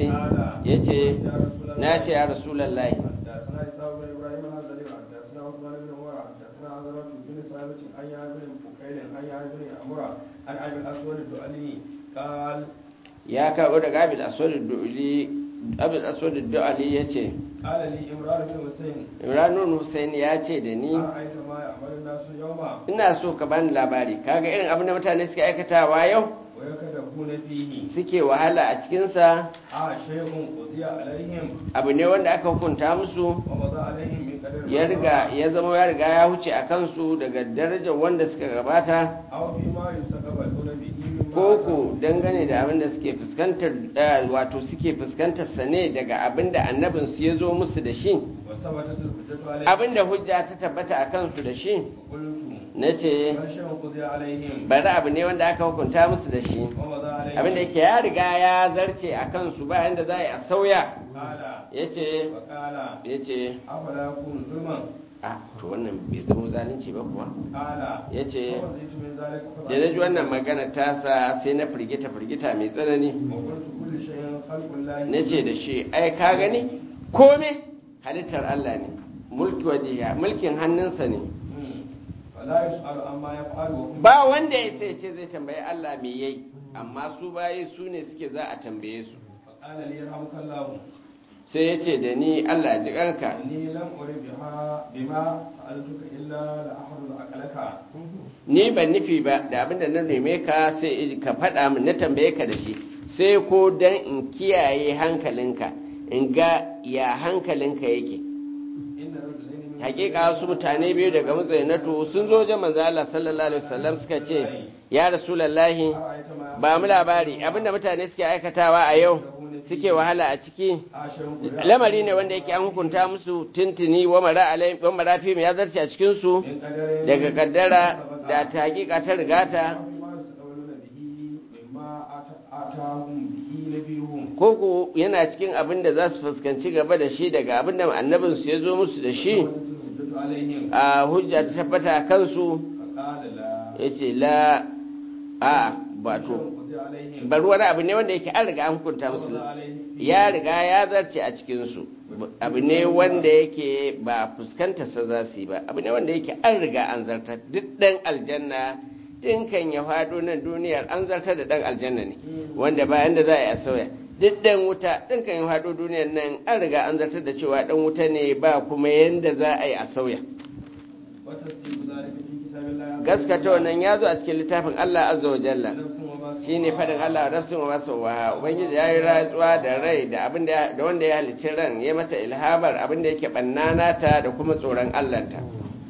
yace na ce ya rasulullahi
حدثنا اسحاق بن ابراهيم الحزري حدثنا عثمان بن عمر حدثنا عزرة بن ثابت عن يحيى بن بكير عن يحيى بن عمر عن ابي الاسود الدؤلي قال
ya karbo daga abil aswad du'li abil aswad du'li yace
قال لي عمران بن حسين
imranun husaini ya ce da ni
أرأيت ما يعمل الناس يوما
ina so ka bani labari kaga irin abin da mutane suke aikatawa yau
ويكدهون فيه
suke wahala a cikinsa
آه شيء قضي عليهم
abu ne wanda aka hukunta musu
ومضى عليهم من قدر ما
ya riga
مضى.
ya zama ya riga ya huce a kansu daga darajar wanda suka gabata
أو فيما يستقبلون به مما
koko dangane da abin da suke fuskantar eh, wato suke fuskantar sa ne daga abin da annabin su ya zo musu da shi
وثبتت الحجة عليهم
abin da hujja ta tabbata a kansu da shi
وقلت
na ce
بل شيء قضي عليهم
bari abu ne wanda aka hukunta musu da shi
ومضى عليهم
abin da yake ya riga ya zarce a kansu ba yanda za a yi a sauya
قال
ya ce
وقال
ya ce
أفلا يكون ظلما
a to wannan bai zama zalunci ba kuwa
قال
ya ce
فوزيت من ذلك
da na ji wannan magana tasa sai na firgita firgita mai tsanani
وقلت كل شيء خلق الله
na ce da shi ai ka gani kome halittar Allah ne mulki wajiya mulkin hannunsa ne
مم. فلا يسأل عما يفعل وهم
ba wanda ya sai ce zai tambayi Allah me yayi amma su baye su ne suke za a tambaye su
فقال لي يرحمك الله
sai ya ce da ni Allah ji kanka
إني لم أرد بها بما سألتك إلا لأحفظ أكلك
ni ban nufi ba da abinda na neme ka sai ka faɗa min na tambaye ka da shi sai ko dan in kiyaye hankalinka in ga ya hankalinka yake
إن رجلين من
hakika wasu mutane biyu daga mutsainatu sun zo wajen manzo Allah sallallahu alaihi wasallam suka ce ya rasulullahi
أرأيت ما
ba mu labari abinda mutane suke aikatawa a yau suke wahala a ciki
عاشر
lamari ne wanda yake an hukunta musu tintini wa mara alai wa marafi ya zarce a cikin su
من قدر
daga kaddara da ta hakika ta rigata
ما يتقولون به مما آت- آتاهم به نبيهم
koko yana cikin abin da za su fuskanci gaba da shi daga abin da annabinsu ya zo musu da shi
وجدت الحجة عليهم
a hujja ta tabbata a kansu
فقال لا
ya ce la a bato
قضي عليهم
bar wani abu ne wanda yake an riga an hukunta musu
قضى عليهم
ya riga ya zarce a cikinsu abu ne wanda yake ba fuskantarsa za su yi ba abu ne wanda yake an riga an zartar duk ɗan aljanna dinkan ya faɗo nan duniyar an zartar da ɗan aljanna ne wanda bayan da za a yi a sauya duk ɗan wuta dinkan ya faɗo duniyar nan an riga an zartar da cewa ɗan wuta ne ba kuma yanda za a yi a sauya
وتصديق ذلك في كتاب الله عز
gaskata wannan ya zo a cikin littafin Allah azza wa jalla
وجل. نفس وما
shi ne faɗin Allah wa nafsin wa masu wa ubangiji ya yi rantsuwa da rai da abin da da wanda ya halicci ran ya mata ilhamar abin da yake bannana ta da kuma tsoron Allah ta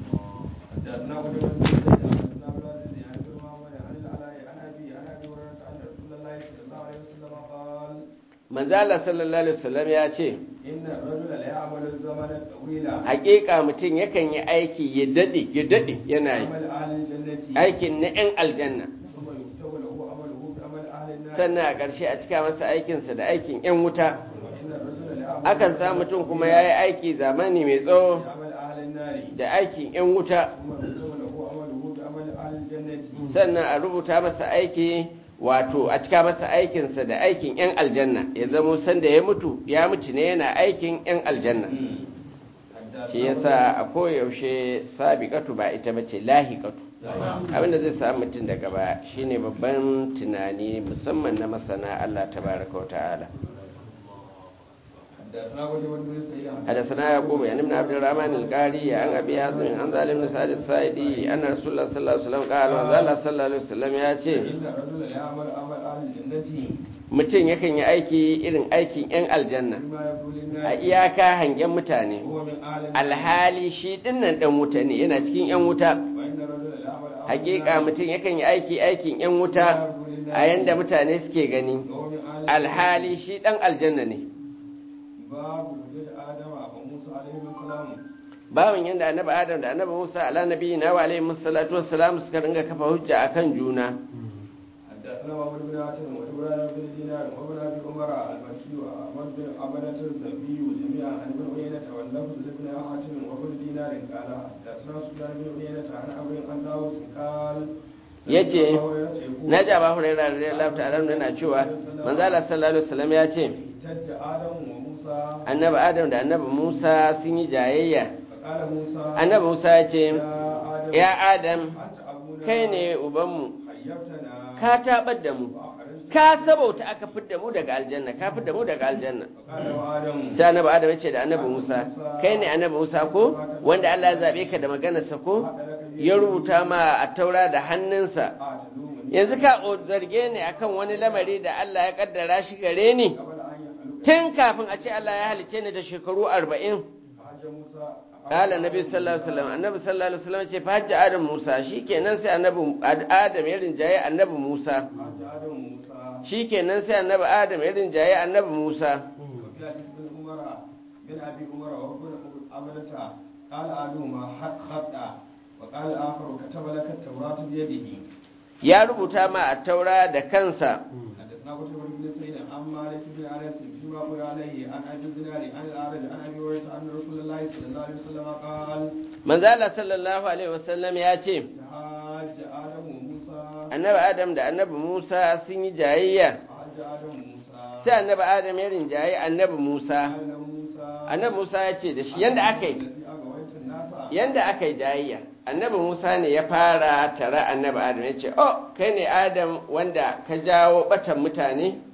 حدثنا قتيبة بن سعيد حدثنا عبد العزيز عن ابن محمد عن العلاء عن ابي عن ابي هريره ان رسول الله صلى الله عليه وسلم قال
manzo Allah sallallahu alaihi wasallam ya ce
ان الرجل لا يعمل الزمن الطويل
haƙiƙa mutum yakan yi aiki ya dade ya dade yana yi
عمل اهل الجنه
aikin na 'yan aljanna
ثم يكتب له عمله بعمل اهل النار
sannan a ƙarshe a cika masa aikinsa da aikin 'yan wuta
وان الرجل لا يعمل
akan sa mutum kuma ya yi aiki zamani mai tsawo
بعمل اهل النار
da aikin 'yan wuta
ثم يكتب له عمله بعمل اهل الجنه
sannan a rubuta masa aiki wato a cika masa aikinsa da aikin 'yan aljanna ya zamo sanda ya mutu ya mutu ne yana aikin 'yan aljanna shi yasa a koyaushe sabiqatu ba ita bace lahiqatu abinda zai samu mutum daga baya shine babban tunani musamman na masana Allah tabaraka wa ta'ala
حدثنا قتيبة بن سعيد
حدثنا يعقوب يعني ابن عبد الرحمن القاري عن ابي حازم عن ظالم بن سعد السائدي ان رسول الله صلى الله عليه وسلم قال وقال صلى الله عليه وسلم ya ce
ان الرجل لا يعمل عمل اهل الجنه
mutum yakan yi aiki irin aikin 'yan aljanna
بما يقول
a
الناس
iyaka hangen mutane
هو من اهل النار
alhali shi dinnan dan wuta ne yana cikin 'yan wuta
وان الرجل لا يعمل عمل
hakika
النار
mutum yakan yi aiki aikin 'yan wuta a yanda mutane suke gani
وهو من اهل
alhali shi dan aljanna ne
باب وجود ادم وموسى عليه السلام
bawan yanda annabi adam da annabi musa ala nabiyina wa alaihi salatu wassalam suka dinga kafa hujja akan juna
حدثنا محمد بن عاصم وابراهيم بن دينار وابن ابي عمر المكي واحمد بن عبدة النبي جميعا عن ابن عيينة واللفظ لابن حاتم وابن دينار قال حدثنا سفيان بن عيينة عن ابي عن داوود قال
yace na ji abu hurairah radiyallahu ta'ala anhu yana cewa manzo Allah sallallahu alaihi wasallam ya ce
احتج ادم وموسى
annabi adam da annabi musa sun yi jayayya
فقال موسى
annabi musa ya ce
يا ادم
ya adam
انت ابونا
kai ne ubanmu
حيبتنا
ka tabar da mu
وأخرجتنا.
ka sabauta aka fidda mu daga aljanna ka fidda mu daga aljanna
فقال وادم
sai annabi adam ya ce da annabi musa kai ne annabi musa ko wanda Allah ya zabe ka da maganarsa ko ya rubuta ma a taura da hannunsa
أعتلومني
yanzu ka zarge ni akan wani lamari da Allah ya kaddara shi gare ni
قبل أن يخلق
tun kafin a ce Allah ya halice ni da shekaru arba'in
فحج موسى
kala nabi sallallahu alaihi wasallam annabi sallallahu alaihi wasallam ce fa hajji adam musa shikenan sai annabi adam ya rinjaye annabi musa
حج آدم وموسى
shikenan sai annabi adam ya rinjaye annabi musa
وفي حديث بن عمر بن ابي عمر وابن عبدة قال احدهما حق خطا وقال الاخر كتب لك التوراة بيده
ya rubuta ma a taura da kansa
حدثنا قتيبة بن سعيد عن مالك بن انس فيما قرأ عليه عن ابي الزناد عن الاعرج عن ابي هريرة ان رسول الله صلى الله عليه وسلم قال
manzala sallallahu alaihi wasallam ya ce
حاج ادم وموسى
annabi adam da annabi musa sun yi jayayya
حاج ادم وموسى
sai annabi adam ya rinjaye annabi musa
قال له موسى
annabi musa ya ce da shi yanda aka yi
الذي اغويت الناس
yanda aka yi jayayya annabi musa ne ya fara tare annabi adam ya ce oh kai ne adam wanda ka jawo batan mutane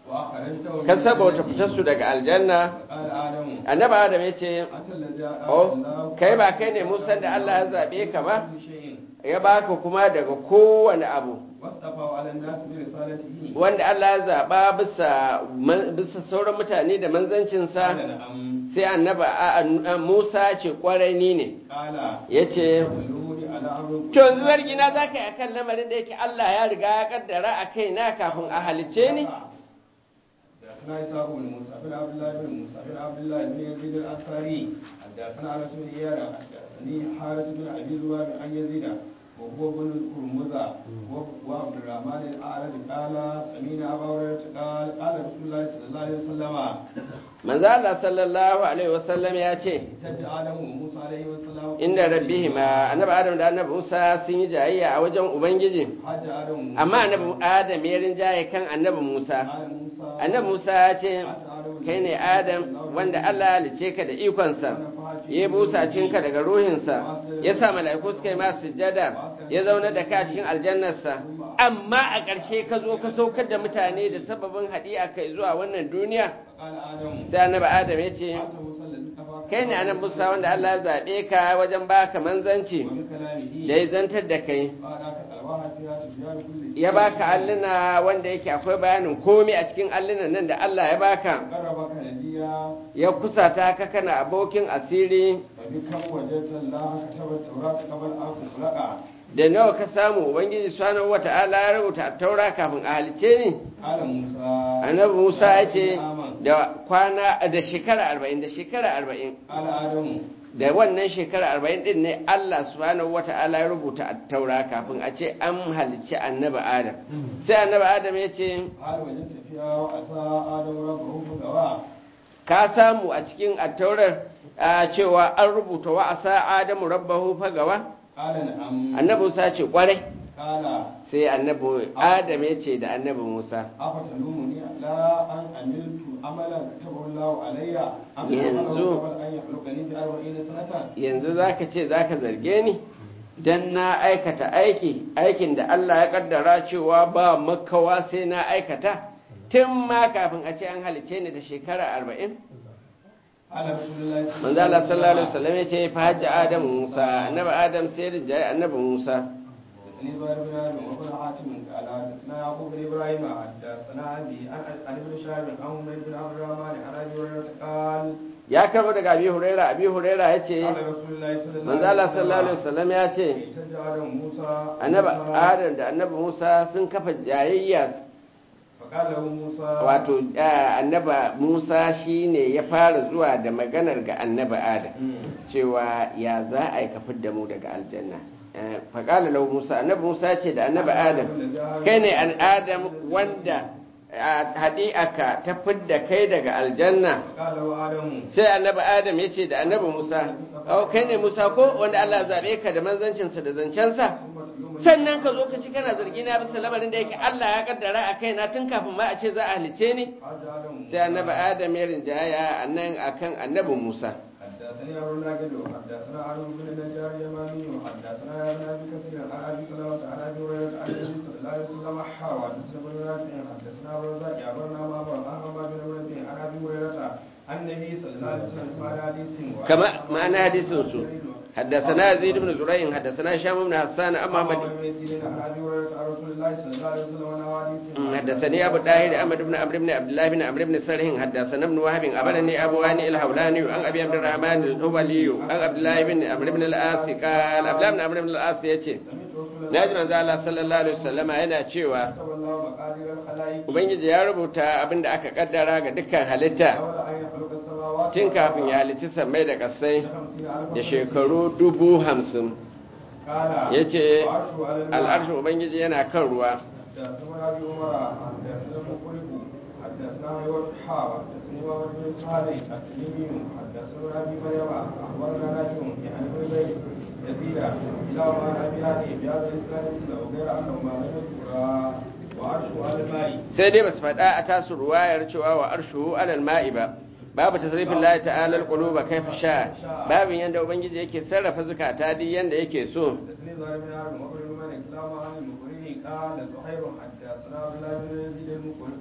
وأخرجته
kan saboda fitar su daga aljanna
قال آدم
annabi adam ya ce
أنت الذي أعطاك
oh
الله
kai ba kai ne musan da Allah ya zabe ka ba
كل شيء
ya baka kuma daga kowane abu
واصطفى على الناس برسالته
wanda Allah ya zaba bisa man- bisa sauran mutane da manzancinsa
قال نعم
sai annabi a- a- Musa ce kwarai ni ne
قال
yace
دلوني على أمر
to yanzu zargi na zaka yi akan lamarin da yake Allah ya riga ya kaddara a kaina kafin a halice ni
حدثنا إسحاق بن موسى بن عبد الله بن موسى بن عبد الله بن يزيد الأنصاري حدثنا أنس بن إيانا حدثني حارث بن أبي ذباب عن يزيد وهو بن هرمزة وعبد الرحمن الأعرج قال سمينا أبا هريرة قال قال رسول الله صلى الله عليه وسلم
manzo Allah sallallahu alaihi wasallam ya ce
احتج آدم وموسى عليه السلام
inda rabbihima annabi Adam da annabi Musa sun yi jayayya a wajen ubangiji
حج آدم وموسى
amma annabi Adam ya rinjaye kan annabi Musa
قال موسى
annabi Musa ya ce
حج آدم
kai ne Adam wanda Allah ya halice ka da ikonsa ya busa cinka daga ruhinsa ya sa mala'iku suka yi masu sujjada ya zauna da ka cikin aljannarsa amma a ƙarshe ka zo ka saukar da mutane da sababin haɗi'a kai zuwa wannan duniya
قال آدم
sai annabi Adam ya ce
أنت موسى الذي كفاك
kai ne annabi Musa wanda Allah ya zaɓe ka wajen baka manzanci
ومن كلامه
da ya zantar da kai
قال ألواح فيها تبيان كل
ya baka alluna wanda yake akwai bayanin komai a cikin allunan nan da Allah ya baka
قربك نبيا
ya kusata ka kana abokin asiri
فبكم وجدت الله كتب التوراة قبل أن تخلق
da nawa ka samu ubangiji subhanahu wata'ala ya rubuta taura kafin a halice ni
قال موسى
annabi Musa ya ce
آمن.
da kwana da shekara arba'in da shekara arba'in
قال آدم
da wannan shekara arba'in din ne Allah subhanahu wata'ala ya rubuta taura kafin a ce an halicci annabi Adam sai annabi Adam ya ce
هل وجدت فيها وعصى آدم ربه فغوى
ka samu a cikin attaurar a cewa an rubuta wa asa adamu rabbahu fagawa
قال نعم
annabi musa ce kwarai
قال
sai annabi adam ya ce da annabi musa
أفتلومني على أن عملت عملا كتبه الله علي أم
ينزو.
عمله قبل أن يخلقني بأربعين سنة
yanzu zaka ce zaka zarge ni dan na aikata aiki aikin da Allah ya kaddara cewa ba makawa sai na aikata tun ma kafin a ce an halice ni da shekara arba'in
قال رسول الله صلى
manzo Allah sallallahu alaihi wasallam ya ce fa hajja adam musa annabi adam sai da jayi annabi musa
حدثني زهير بن ابي وابن حاتم قال حدثنا يعقوب بن ابراهيم حدثنا ابي عن عن ابن شهاب عن عمر بن عبد الرحمن عن ابي هريره قال
ya karbo daga abi huraira abi huraira ya ce
قال رسول الله صلى الله
manzo Allah sallallahu alaihi wasallam ya ce
احتج ادم موسى
annabi
موسى
adam da annabi musa sun kafa jayayya
فقال له موسى
wato eh, annabi musa shine ya fara zuwa da maganar ga annabi adam
مم.
cewa ya za a yi kafin da mu daga aljanna Eh, faƙala lau musa annabi musa ce da annabi adam kai ne an adam wanda haɗi'aka ta fidda kai daga aljanna
فقال له ادم
sai annabi adam ya ce da annabi musa oh kai ne musa ko wanda allah zaɓe ka da manzancinsa da zancensa
ثم تلومني
sannan ka zo ka ci kana zargi na bisa lamarin da yake allah ya kaddara a kaina tun kafin ma a ce za a halice ni
حج ادم
sai annabi adam ya rinjaya a nan akan annabi musa
حدثني ابو الناجد وحدثنا علي بن النجار اليماني وحدثنا يا ابن ابي كثير عن ابي سلمه عن ابي هريره عن النبي صلى الله عليه وسلم حا وحدثنا ابن نافع حدثنا ابو الرزاق اخبرنا معمر عن حماد بن منبه عن ابي هريره عن النبي صلى الله عليه وسلم قال حديث
كما معنى حديث سو حدثنا زيد بن زريع حدثنا هشام بن حسان أما محمد
بن سيرين عن ابي هريره عن رسول الله صلى الله عليه وسلم عن حديث
حدثني أبو الطاهر أحمد بن عمرو بن عبد الله بن عمرو بن سرح حدثنا ابن وهب أخبرني أبو هاني الحولاني عن أبي عبد الرحمن الهبلي عن عبد الله بن عمرو بن العاص قال عبد الله بن عمرو بن العاص يأتي
سمعت رسول الله
Naji manzo Allah sallallahu alaihi wasallama yana cewa
كتب الله مقادير الخلائق
Ubangiji ya rubuta abin da aka kaddara ga dukkan halitta
قبل ان يخلق السماوات
tun kafin ya halicci sammai da kasai
بخمسين ألف
da
سنة.
shekaru dubu hamsin
قال
ya ce
وعرشه على الماء.
al'arshin Ubangiji yana kan ruwa
حدثنا ابي عمر حدثنا المقرب حدثنا هيوة حاوى حدثني محمد بن صالح التميمي حدثنا ابي مريم اخبرنا نافع عن ابن زيد يزيد الى عن ابي هاني بهذا الاسلام مثله وغير انه ما لم يذكر وعرشه على الماء
sai dai basu faɗa a tasu ruwayar cewa wa arshuhu alal ma'i ba babu tasrifin lahi ta'ala alquluba kaifa sha babin yanda ubangiji yake sarrafa zakata duk yanda yake so
حدثني ظاهر بن عمرو وابن الملك كلاهما عن المقرئ قال زهير حدثنا عبد الله بن يزيد المقرئ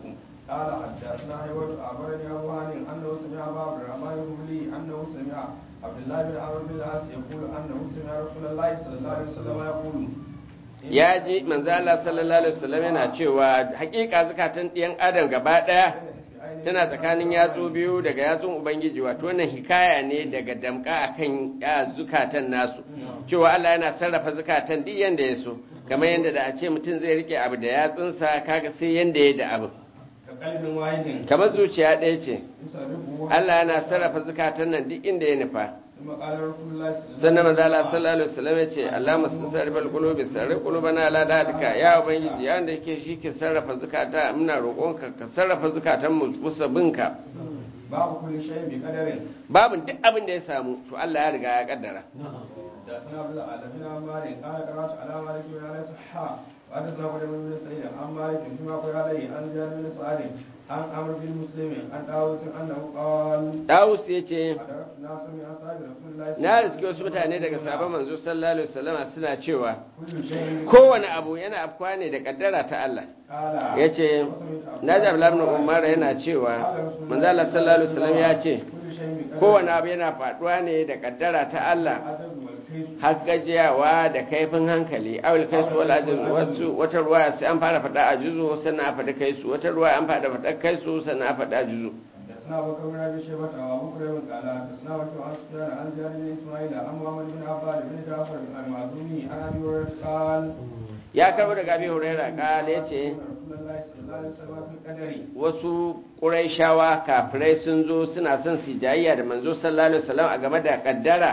قال حدثنا حيوان أخبرني أبو هاني أنه سمع أبا عبد الرحمن الهملي أنه سمع عبد الله بن عمرو بن العاص يقول أنه سمع رسول الله صلى الله عليه وسلم يقول
ya ji manzo Allah sallallahu alaihi wasallam yana cewa hakika zakatan ɗiyan adam gaba ɗaya tana tsakanin yatsu biyu daga yatsun ubangiji wato wannan hikaya ne daga damka akan ya zukatan nasu cewa Allah yana sarrafa zukatan duk yanda ya so kamar yanda da a ce mutum zai rike abu da yatsunsa kaga sai yanda ya da abu
كقلب واحد
kamar zuciya ɗaya ce
يصرفه
Allah yana sarrafa zukatan nan duk inda ya nufa
ثم قال رسول الله صلى الله
sannan manzo Allah sallallahu alaihi wasallam ya ce Allah musarrifal qulubi sarrif qulubana ala datika ya ubangiji ya wanda yake shi ke sarrafa zukata muna roƙonka ka sarrafa zukatan mu musa binka
باب كل شيء بقدر
babu duk abin da ya samu to Allah ya riga ya kaddara
حدثنا عبد العالمين بن عمار قال قرات على مالك بن انس حا وحدثنا ابو بن سعيد عن مالك فيما قال عليه عن زياد بن سعد عن عمرو بن مسلم عن داوود انه قال
Dawus ya ce
أدركت ناسا من اصحاب رسول الله صلى الله
na
عليه
riske wasu mutane daga sabon manzo sallallahu alaihi wasallam suna cewa
كل شيء
kowane abu yana afkuwa ne da kaddara ta Allah
قال
ya ce na ji Abdullahi ibn Umar yana cewa manzo Allah sallallahu alaihi wasallam ya ce
كل شيء بقدر
kowane abu yana faduwa ne da kaddara ta Allah
العدد والكيف
har gajiyawa da kaifin hankali awil kai su wala jin wasu wata ruwa sai an fara faɗa a juzo sannan a faɗa kai su wata ruwa an fara faɗa kai su sannan a faɗa juzo
حدثنا ابو بكر بن ابي شيبه وابو كريم قال حدثنا وكيع عن سفيان عن زياد بن اسماعيل عن محمد بن عباد بن جعفر المعزومي عن ابي هريره قال
ya karbo daga abi huraira kala yace
رسول الله صلى الله عليه وسلم في القدر
wasu ƙuraishawa kafirai sun zo suna son su jayayya da manzo sallallahu alaihi wasallam a game da kaddara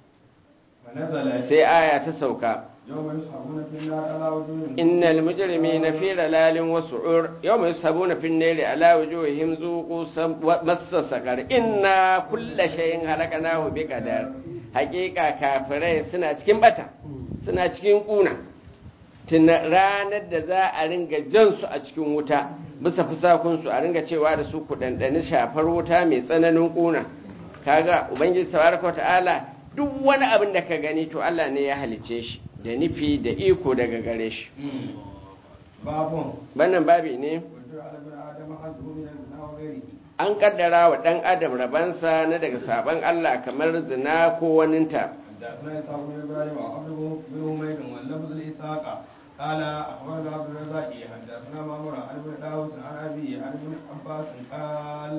فنزل
sai aya ta sauka
يوم يسحبون في النار على وجوههم
innal mujrimina fi dalalin wa su'ur yawma yusabuna fi an-nari ala wujuhihim zuqu sam- wa- massa saqar inna kulla shay'in halakanahu bi qadar haqiqa kafirai suna cikin bata suna cikin kuna tun ranar da za a ringa jan su a cikin wuta bisa fusakun su a ringa cewa da su ku dandani shafar wuta mai tsananin kuna kaga ubangiji tabaraka wa ta'ala duk wani abin da ka gani to Allah ne ya halice shi da nufi da iko daga gare shi
باب
wannan babi ne
وجر على ابن ادم حظه من الزنا وغيره
an kaddara wa ɗan adam rabansa na daga sabon Allah kamar zina ko waninta
حدثنا اسحاق بن ابراهيم وعبد بن حميد واللفظ لاسحاق قال اخبرنا عبد الرزاق حدثنا مامور عن ابن داوود عن ابي عن ابن عباس قال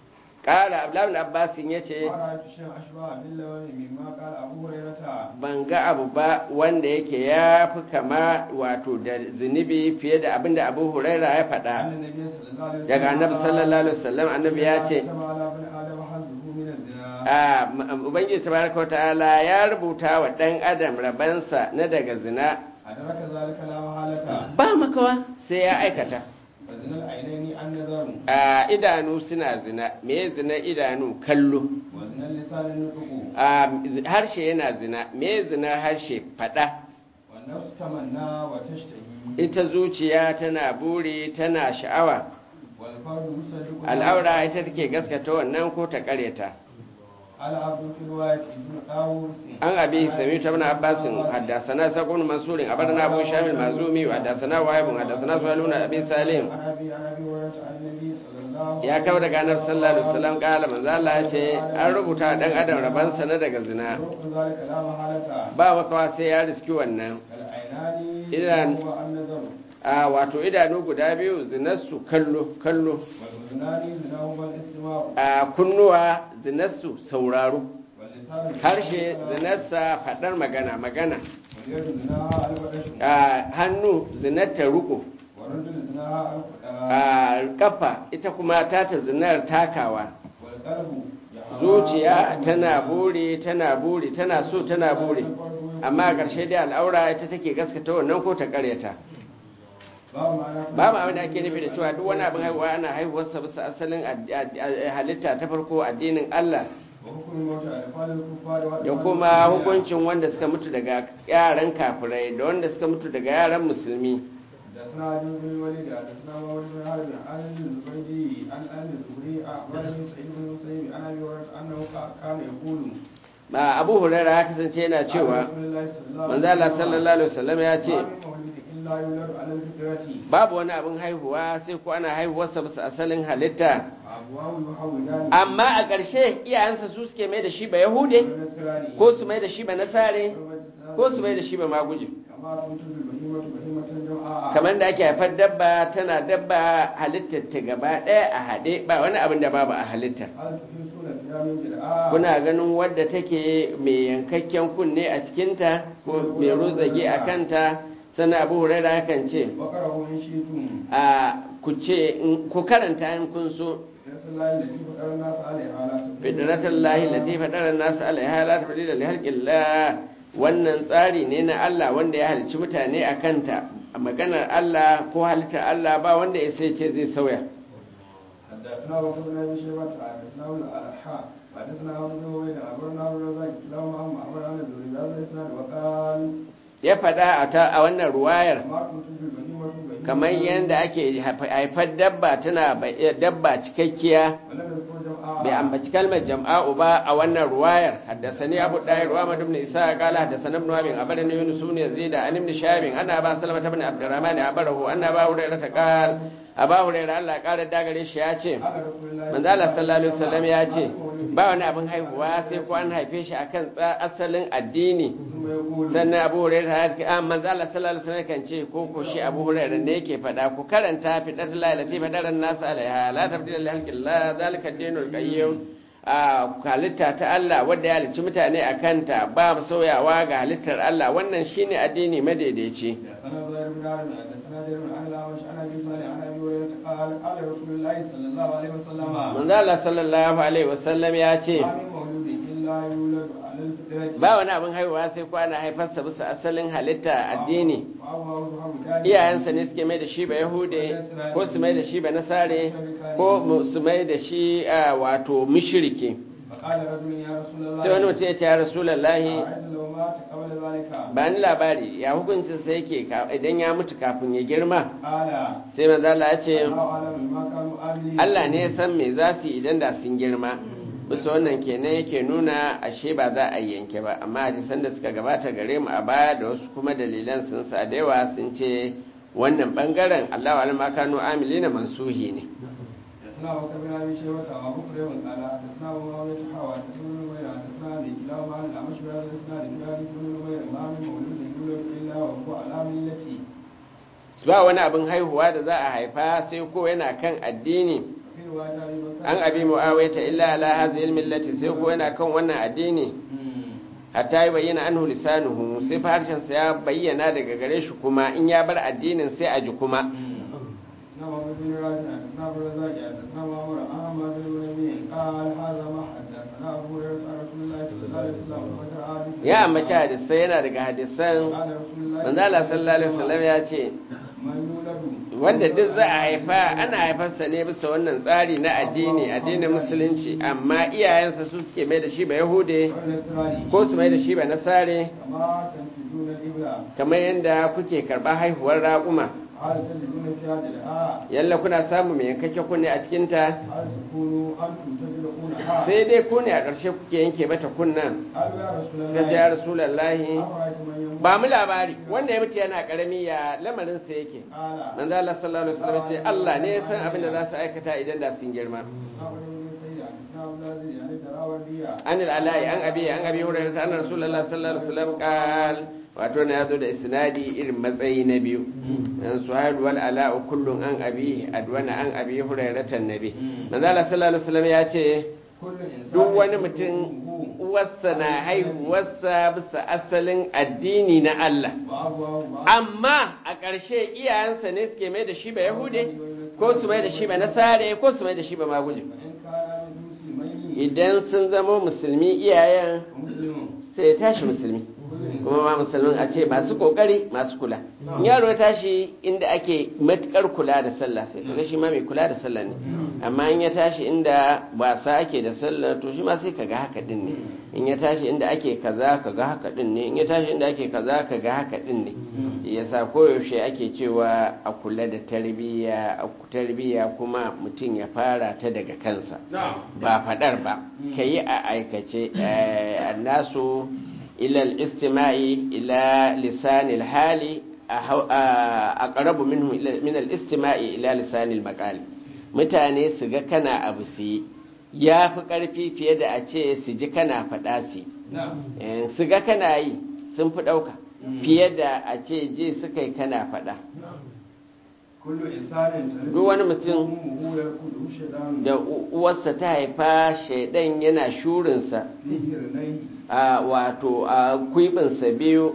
ƙara abdullahi abbasin ya ce
ما رايت شيئا اشبه باللون مما قال ابو هريره
ban ga abu ba wanda yake ya fi kama wato da zunubi fiye da abin da abu huraira ya
عن
faɗa
النبي صلى الله عليه وسلم
daga annabi sallallahu alaihi wasallam annabi ya ce
كتب على ابن ادم حظه من الزنا
a m- ubangiji tabaraka wa ta'ala ya rubuta wa ɗan adam rabansa na daga zina
أدرك ذلك لا محالة
ba makawa sai ya aikata
فزنا العينين النظر
a idanu suna zina me zina idanu kallo
وزنا اللسان النطق
a harshe yana zina me zina harshe fada
والنفس تمنى وتشتهي
ita zuciya tana buri tana sha'awa
والفرد يصدق
al'aura ita take gaskata wannan ko ta kareta
على عبد في رواية ابن طاووس
an abi sami ta bin abbasin haddasana sakon mansurin abarna abu shamil mazumi haddasana wahibun haddasana suhaluna abi salim
عن أبي عن أبي هريرة عن النبي صلى الله
ya kawo daga annabi sallallahu alaihi wasallam kala manzo Allah ya ce an rubuta dan adam rabansa na daga zina
يروق ذلك لا محالة
ba makawa sai ya riski wannan
العينان
إذن-
هو النظر
a wato idanu guda biyu zinarsu kallo kallo
والأذنان زناهما الاستماع
a kunnuwa zinarsu sauraro
واللسان
harshe zinarsa faɗar magana magana
واليد زناها البطش
a hannu zinarta ruko
والرجل زناها الخداع
a kafa ita kuma tata zinar takawa
والقلب يحوى
zuciya tana buri tana buri tana so tana buri amma a ƙarshe dai al'aura ita take gaskata wannan ko ta ƙaryata
babu ma'ana
babu abin da ake nufi da cewa duk wani abin haihuwa ana haihuwarsa bisa asalin ad- ad- ad- halitta ta farko addinin Allah
wa hukumin mota a falin kufa da
da kuma hukuncin wanda suka mutu daga yaran kafirai da wanda suka mutu daga yaran musulmi
da suna jin bin wani da da suna mawar bin harbin an zubaidi an an zubri a wani sa'id bin musayyib ana bi wa annahu kana yaqulu
ba abu huraira ya kasance yana cewa manzo Allah sallallahu alaihi wasallam ya ce
لا يولد على الفطرة
babu wani abin haihuwa sai ko ana haihuwarsa bisa asalin halitta
أبواه يحولان
amma a ƙarshe iyayensa su suke mai da shi ba yahude
والنصراني
ko su mai da shi ba nasare ko su mai da shi ba maguje
كما تنتج البهيمة بهيمة جمعاء
kamar da ake haifar dabba tana dabba halittar ta gaba ɗaya a haɗe ba wani abin da babu a halittar
هل تحسون فيها من جرعاء
kuna ganin wadda take mai yankakken kunne a cikinta ko mai rozage a kanta sannan abu huraira kan ce
وقرأوا إن شئتم
a ku ce in- ku karanta in kun so
فطرة الله التي فطر الناس عليها لا تبديل
fidratan lahi lati fadaran nasu alaiha la tabdila li halqillah wannan tsari ne na Allah wanda ya halicci mutane a kanta maganar Allah ko halittar Allah ba wanda ya sai ce zai sauya
حدثنا بكر بن ابي شيبه حدثنا ابن الحاء حدثنا ابن بن عبيد اخبرنا ابن الرزاق كلاهما عن معمر عن الزهري بهذا الاسناد وقال
ya faɗa a ta a wannan ruwayar
ما كنت في البهيمه بهيمه
kamar yadda ake haifar dabba tana ba- dabba cikakkiya
ولم يذكر جمعاء
bai ambaci kalmar jam'a'u ba a wannan ruwayar haddasani abu dahir wa madu ibn isa qala haddasana ibn wabin abarani yunus ibn yazid an ibn shabin ana ba salama ibn abdurrahman abarahu anna ba hurairah ta qala aba hurairah Allah ya kara dagare shi ya ce
قال رسول الله
manzo Allah sallallahu alaihi wasallam ya ce ba wani abin haihuwa sai ko an haife shi akan tsa- asalin addini
ثم يقول
sannan abu hurairah ya ce ah manzo Allah sallallahu alaihi wasallam kan ce ko ko shi abu hurairah ne yake fada ku karanta fi datul lailati fadaran nas alaiha la tabdila li halqillah zalika ad-dinul qayyim a halitta ta Allah wadda ya halicci mutane a kanta ba mu sauyawa ga halittar Allah wannan shine addini madaidaici
حدثنا زهير بن عامر حدثنا جرير عن الاعمش عن ابي صالح عن ابي هريره قال قال رسول الله صلى الله عليه وسلم
manzo Allah sallallahu alaihi wasallam ya ce
ما من مولود الا يولد على الفطره
ba wani abin haihuwa sai kwana haifarsa bisa asalin halitta addini
وأبواه يحولان
iyayensa ne suke mai da shi ba yahude ko su mai da shi ba nasare ko mu- su mai da shi a, wato mushriki
فقال رجل يا رسول الله
sai wani mutum ya ce ya rasulallahi
أرأيت لو مات قبل ذلك
ba ni labari ya hukuncin sa yake ka- idan ya mutu kafin ya girma
قال
sai manzo Allah ya ce
الله أعلم بما كانوا عاملين
Allah ne ya san me za su yi idan da sun girma bisa wannan kenan yake nuna ashe ba za a yanke ba amma hadisan da suka gabata gare mu a baya da wasu kuma dalilan sun sa da yawa sun ce wannan bangaren Allah wa alama kanu amilina mansuhi ne
حدثنا أبو بكر بن أبي شيبة وأبو كريم قال حدثنا أبو معاوية حوى حدثنا ابن نمير حدثنا أبي كلاهما عن الأعمش بهذا الإسناد من حديث ابن نمير ما من مولود يولد إلا وهو على ملتي
ba wani abin haihuwa da za a haifa sai ko yana kan addini
في رواية أبي بكر
an abi mu'awaita illa ala hadhihi millati sai ko yana kan wannan addini hatta ya bayyana anhu lisanuhu sai fa harshen sa ya bayyana daga gare shi kuma in ya bar addinin sai a ji kuma
حدثنا محمد بن راشد حدثنا أبو الرزاق حدثنا معمر عن عمار بن نبي قال هذا ما حدثنا أبو هريرة عن رسول الله صلى الله عليه وسلم وذكر حديث
ya ambaci hadisai yana daga hadisan
قال رسول الله
manzo Allah sallallahu alaihi wasallam ya ce
من يولد
wanda duk za a haifa ana haifarsa ne bisa wannan tsari na addini addinin musulunci amma iyayensa su suke mai da shi ba yahude
والنصراني
ko su mai da shi ba nasare
كما تنتجون الإبل
kamar yadda kuke karɓar haihuwar raƙuma
هل تجدون فيها جلعاء
yalla kuna samu mai yankakke kunne a cikinta
هل تكونوا أنتم تجرؤونها
sai dai ku ne a ƙarshe kuke yanke mata kunnan
قالوا يا رسول
suka ce ya
الله
rasulallahi
أفرأيت من يموت
ba mu labari wanda ya mutu yana ƙarami ya lamarin sa yake
قال
manzo Allah sallallahu alaihi wasallam ce Allah ne ya san abin da za su aikata idan da sun girma
أخبر بن سيد عن إسلام عبد العزيز عن الدراوردية
an al'alai an abi an abi hurairah ta annabi sallallahu alaihi wasallam qal wato na yazo da isnadi irin matsayi na biyu an suhail wal ala kullun an abi adwana an abi hurairah tan nabi manzo Allah sallallahu alaihi wasallam ya ce
كل إنسان
duk wani
يكون
mutum
أمه
uwarsa na haihuwarsa bisa asalin addini na Allah
وأبواه ما
amma a ƙarshe iyayensa ne suke mai da shi ba yahude ko su mai da shi ba nasare ko su mai da shi ba maguje
فإن كان من مسلمين
idan sun zama musulmi iyayen
ومسلم
sai ya tashi musulmi
كل
kuma ma musulmin a ce masu kokari masu kula in yaro ya tashi inda ake matukar kula da sallah sai kaga shi ma mai kula da sallah ne amma in ya tashi inda wasa ake da sallah to shi ma sai kaga haka din ne in ya tashi inda ake kaza kaga haka din ne in ya tashi inda ake kaza kaga haka din ne shi yasa koyaushe ake cewa a kula da tarbiyya a tarbiyya kuma mutum ya fara ta daga kansa
نعم
ba fadar ba ka yi a aikace eh, annasu ilal istima'i ila lisanil hali a ƙarabu min al-istima'i ila lisanil maqali mutane su ga kana abu su yi ya fi ƙarfi fiye da a ce su ji kana faɗa su su ga kana yi sun fi ɗauka fiye da a ce je suka yi kana faɗa duk wani mutum da uwarsa ta haifa shaidan yana shurinsa a wato a kwibinsa biyu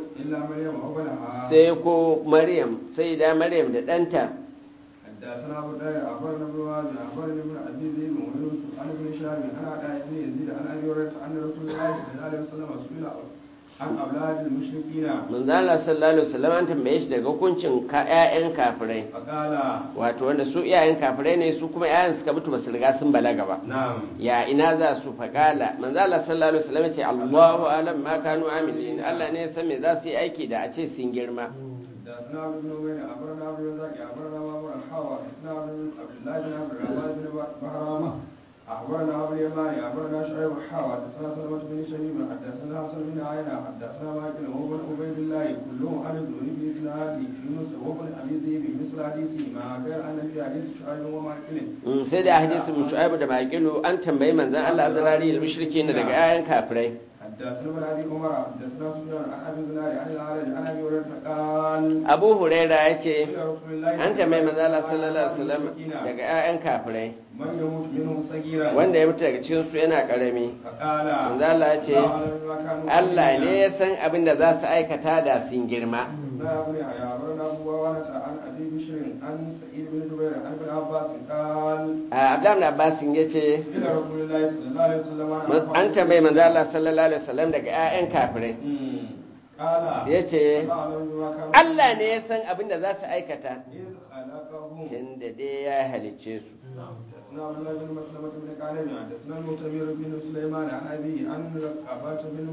sai ko maryam sai da maryam da ɗanta
حدثنا ابو داود اخبرنا ابن وهب اخبرني ابن ابي ذئب ويوسف عن ابن شهاب عن عطاء بن يزيد عن ابي هريره ان رسول الله صلى الله عليه وسلم سئل عن اولاد المشركين
manzo Allah sallallahu alaihi wasallam an tambaye shi daga hukuncin ka ƴaƴan kafirai
فقال
wato wanda su iyayen kafirai ne su kuma ƴaƴan suka mutu basu riga sun balaga ba
نعم
ya ina za su faƙala manzo Allah sallallahu alaihi wasallam ya ce Allahu alam ma kanu amilin Allah ne ya san me za su yi aiki da a ce sun girma
حدثنا عبد بن عبيد اخبرنا عبد الرزاق اخبرنا مامور الحاوى حدثنا عبد الله بن عبد الرحمن بن بهرامه اخبرنا ابو اليماني اخبرنا شعيب الحاوى حدثنا سلمة بن شبيب حدثنا حسن بن عينة حدثنا ماكل وابن عبيد الله كلهم عن الزهري في اسناد يونس وابن ابي ذئب مثل حديثه ما غير ان في حديث شعيب وماكل
sai da hadisin Shu'aibu da Maqilu an tambayi manzon Allah zarari da mushriki daga ƴaƴan kafirai
حدثنا ابن ابي عمر حدثنا سفيان عن ابي زناد عن العرج عن ابي هريره قال
Abu Huraira ya ce
إلى رسول الله
an tambayi manzon Allah sallallahu alaihi wasallam daga ƴaƴan kafirai
من يموت منهم صغيرا
wanda ya mutu daga cikin su yana karami
فقال
manzo Allah ya ce Allah ne ya san abin da za su aikata da sun girma
لا ابن يحيى أخبرنا أبو وانة عن أبي بشر عن سعيد بن جبير عن ابن عباس قال
Abdullahi ibn Abbas ya ce
إلى رسول الله صلى الله عليه وسلم
an tambayi manzo Allah sallallahu alaihi wasallam daga ƴaƴan kafirai
أمم. قال
ya ce
لا أعلم بما كانوا
Allah ne ya san abin da za su aikata
إذ خلقهم
tunda dai ya halicce su
حدثنا عبد الله بن مسلمة بن كعنب حدثنا المعتمر بن سليمان عن أبي عن رقبة بن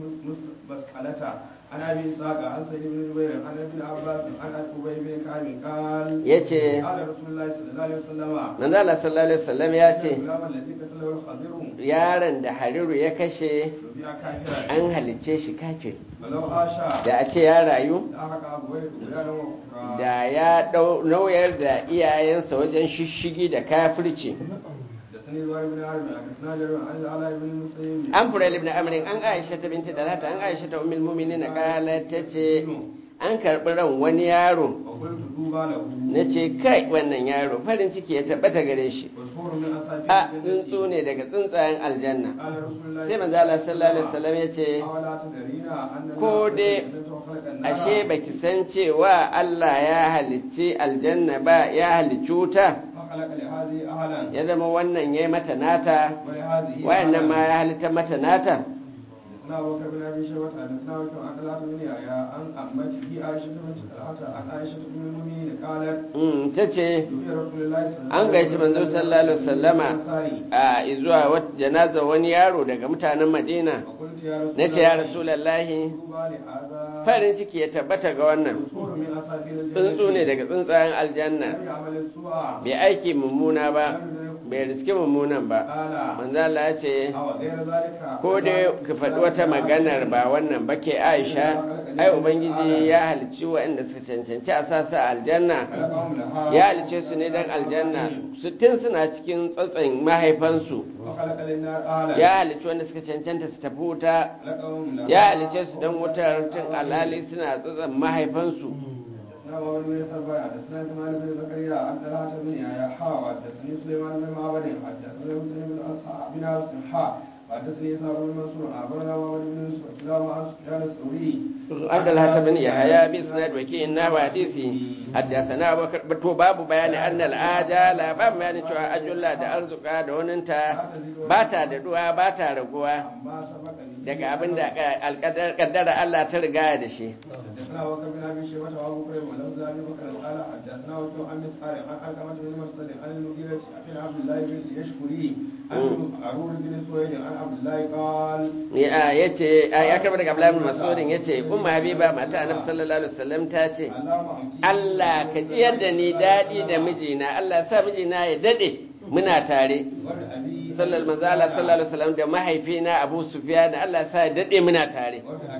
مسألة عن أبي إسحاق عن سعيد بن جبير عن ابن عباس عن أبي بن كعب قال
ya ce
قال رسول الله صلى الله عليه وسلم
manzo Allah sallallahu alaihi wasallam ya ce
الغلام الذي قتله الخضر
yaron da Hariru ya kashe
ربيع كافرا
an halicce shi kafir
ولو عاش
da a ce ya rayu
لأحرق أبويه طغيانا وكفرا
da ya dau- nauyar da iyayensa wajen shishigi da kafirci
حدثني زهير بن عرب حدثنا جرير عن العلاء بن المسيب
an fura ibn amrin an aisha ta binti dalata an aisha ta ummul mu'minin kala tace an karbi ran wani yaro
وقلت دوبا له
nace kai wannan yaro farin ciki ya tabbata gare shi
وصفور من أساطير
a
الجنة
tsuntsu ne daga tsuntsayen aljanna
قال رسول الله
sai manzo Allah sallallahu alaihi wasallam yace
أولا تدرين أن الله
ko
خلق
dai
الجنة وخلق النار
ashe baki san cewa Allah ya halicci aljanna ba ya halicci wuta
فخلق لهذه أهلا
ya zama wannan yayi mata nata
ولهذه
wayannan ma
أهلا
ya halitta mata nata
حدثنا أبو بكر بن أبي شيبة حدثنا وكيع عن طلحة بن يحيى عن عمته عائشة بنت طلحة عن عائشة أم المؤمنين قالت
mm tace
دعي رسول الله صلى الله
an gaici manzo sallallahu alaihi wasallama
الأنصاري
a zuwa wata janaza wani yaro daga mutanen Madina
وقلت يا رسول
nace ya
الله
rasulullahi
طوبى لهذا
farin ciki ya tabbata ga wannan
وصفور من أساطير الجنة
tsuntsu ne daga tsuntsayen aljanna
لم يعمل السوء
bai aiki mummuna ba bai riski mummunan ba
قال
manzo Allah ya ce
أو غير ذلك
ko dai ka faɗi wata maganar ba wannan ba ke Aisha ai ubangiji ya halicci waɗanda suka cancanci a sasa aljanna
خلقهم لها
ya halicce su ne dan aljanna su tun suna cikin tsatsan mahaifansu
وخلق للنار أهلا
ya halicci wanda suka cancanta su tafi wuta
خلقهم لها
ya halicce su dan wutar tun alhali suna tsatsan mahaifansu
حدثنا محمد بن سبع حدثنا اسماعيل بن زكريا عن طلحة بن يحيى حا حدثني سليمان بن معبد حدثنا مسلم بن اصحاب بن عبس حا حدثني اسحاق بن منصور اخبرنا محمد بن يوسف كلاهما عن سفيان الثوري
عبد الله بن يحيى بإسناد وكيل نحو حديثي حدثنا أبو بكر to babu bayani annal ajala ba bayani cewa ajulla da arzuka da waninta ba ta da duwa ba ta raguwa
ما سبق به
daga abin da alƙadar kaddara Allah ta riga da shi
حدثنا بكر بن ابي شيبه وابو بكر ولفظ ابي بكر قال حدثنا وكيع عن مسعر عن علقمه بن مرسل عن المغيرة عن عبد الله بن يشكري عن عرور بن سويد عن عبد الله قال
ya yace ya karba daga Abdullahi bin Mas'udin yace umma Habiba mata Annabi sallallahu alaihi wasallam ta ce
اللهم امتي
Allah ka ji yadda ni dadi da mijina Allah ya sa mijina ya dade muna tare
ولأبي
sallallahu manzo Allah sallallahu alaihi wasallam da mahaifina Abu Sufyan Allah ya sa ya dade muna tare
ولأخي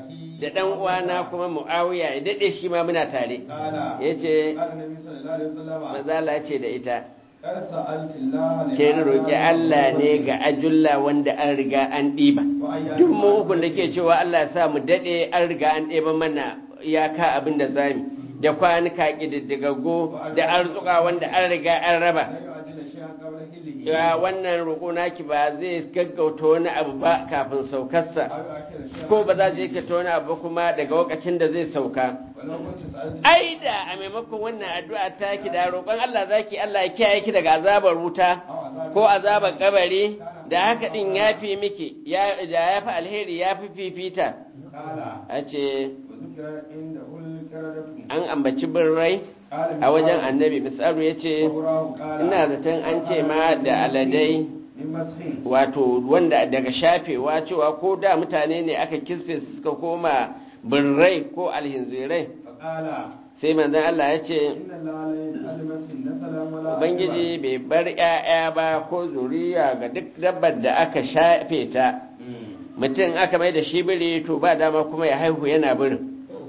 da dan uwana kuma muawiya ya dade shi ma muna tare
قال
yace
قال النبي صلى الله عليه وسلم
manzo Allah ya ce da ita
قد سألت الله
ke roƙi Allah ne ga ajulla wanda an riga an ɗiba duk mu ukun da ke cewa Allah ya sa mu daɗe an riga an ɗeba mana iyaka abin da zami da kwanuka ƙididdigaggo da arzuka wanda an riga an raba
لا يعجل شيئا قبل حله
ya wannan roƙo naki ba zai gaggauta wani abu ba kafin saukarsa
أو يؤخر شيئا
ko ba za zai ta wani abu ba kuma daga lokacin da zai sauka
ولو كنت سألت
ai da a maimakon wannan addu'a ta ki da roƙon Allah zaki Allah ya kiyaye ki daga azabar wuta
أو عذاب
ko azabar kabari da haka din ya fi miki ya da ya fi alheri ya fi fifita
قال
a ce
وذكر عنده الكردة
an ambaci birrai
قال
a wajen annabi misalu ya ce
وأوراه قال
ina zaton an ce ma da aladai
من مسخ
wato wanda daga shafewa cewa ko da mutane ne aka kisfe su suka koma birrai ko alhinzirai
فقال
sai manzon Allah ya ce
إن الله لا يجعل مسخ نسلا ولا
ubangiji bai bar 'ya'ya ba ko zuriya ga duk dabbar da aka shafe ta mutum aka mai da shi biri to ba dama kuma ya haihu yana birin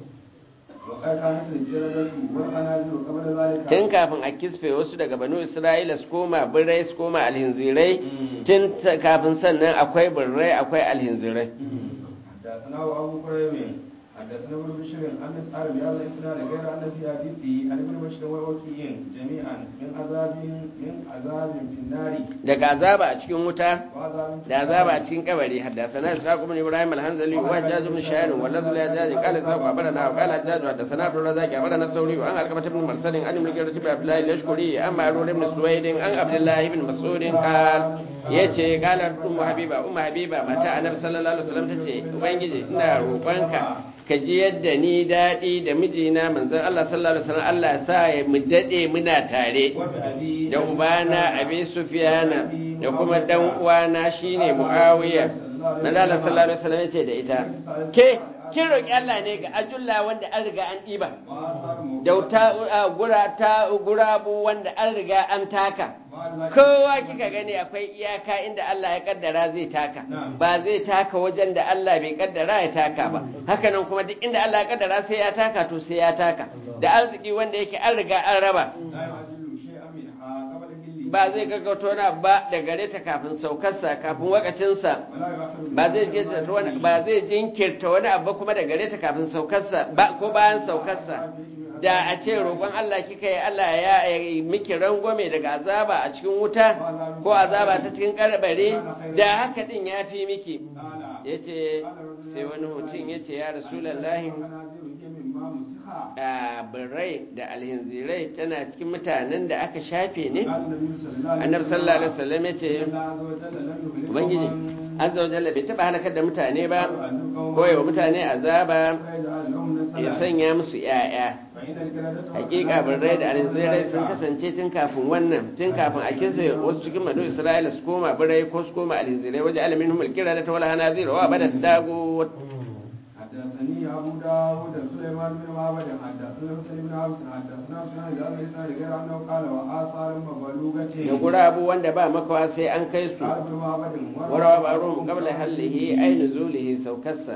وقد كانت الجردة والخنازير قبل ذلك
tun kafin a kisfe wasu daga banu isra'ila su koma birrai su koma alhinzirai tun ta- kafin sannan akwai birrai akwai alhinzirai
حدثنا أبو كريم حدثنا ابن بشر عن مسعر بهذا الاسناد غير ان في حديثه عن ابن بشر ووكيع جميعا من عذاب من عذاب في النار
daga azaba a cikin wuta
وعذاب في
da azaba a cikin kabari haddasana ishaq ibn ibrahim al-hanzali wa hajjaj ibn sha'ir wa ladh la jaz qala sa wa barana wa qala hajjaj haddasana abdul razaq wa barana sauri wa an alqamat ibn marsal an ibn gira ibn abdullah al-yashkuri an ma'rur ibn suwaid an abdullah ibn mas'ud qala yace qala ummu habiba ummu habiba mata annabi sallallahu alaihi wasallam tace ubangiji ina roƙonka ka ji yadda ni daɗi da mijina manzon Allah sallallahu alaihi wasallam Allah ya sa ya mu daɗe muna tare
وبأبي
da ubana abi sufiyana da kuma dan uwana shine muawiya manzala sallallahu alaihi wasallam yace da ita ke kin roki Allah ne ga ajulla wanda an riga an diba
وآثار
da ta gura ta gurabu wanda an riga an taka kowa kika gani akwai iyaka inda Allah ya kaddara zai taka ba zai taka wajen da Allah bai kaddara ya taka ba hakanan kuma duk inda Allah ya kaddara sai ya taka to sai ya taka da arziki wanda yake an riga an raba
لا يعجل شيئا منها قبل حله
ba zai gaggauta wani abu ba da gare ta kafin saukarsa kafin wakacinsa
ولا يؤخر
ba zai jinkirta wani ba zai jinkirta wani abu kuma da gare ta kafin saukarsa ba ko bayan saukarsa da a ce roƙon Allah kika yi Allah ya yi miki rangwame daga azaba a cikin wuta ko azaba ta cikin karbare da haka din ya fi miki
قال
yace sai wani mutum yace ya rasulullahi
الخنازير هي مما مسخ
a birrai da alhinzirai tana cikin mutanen da aka shafe ne
قال النبي صلى الله عليه
annabi sallallahu alaihi wasallam yace
الله عز وجل لم يهلك
ubangiji
قوما
azza wa jalla bai taba halakar da mutane ba
ويعذب قوما
ko yawa mutane azaba
ويجعل لهم
ya
نسلا
sanya musu yaya
فإن الكردة
hakika birrai da alzirai sun kasance tun kafin wannan tun kafin a kinsa wasu cikin madu isra'ila su koma birrai ko su koma alzirai waje alamin humul kira da tawala hana zira wa bada dago
حدثني أبو داود سليمان بن معبد حدثنا حسين بن عبس حدثنا سنان بهذا الإسناد غير أنه قال وآثار مبلوغة
da gurabu wanda ba makawa sai an kai su
قال ابن معبد
warawa ba ruhun qabla hallihi ay nuzulihi saukarsa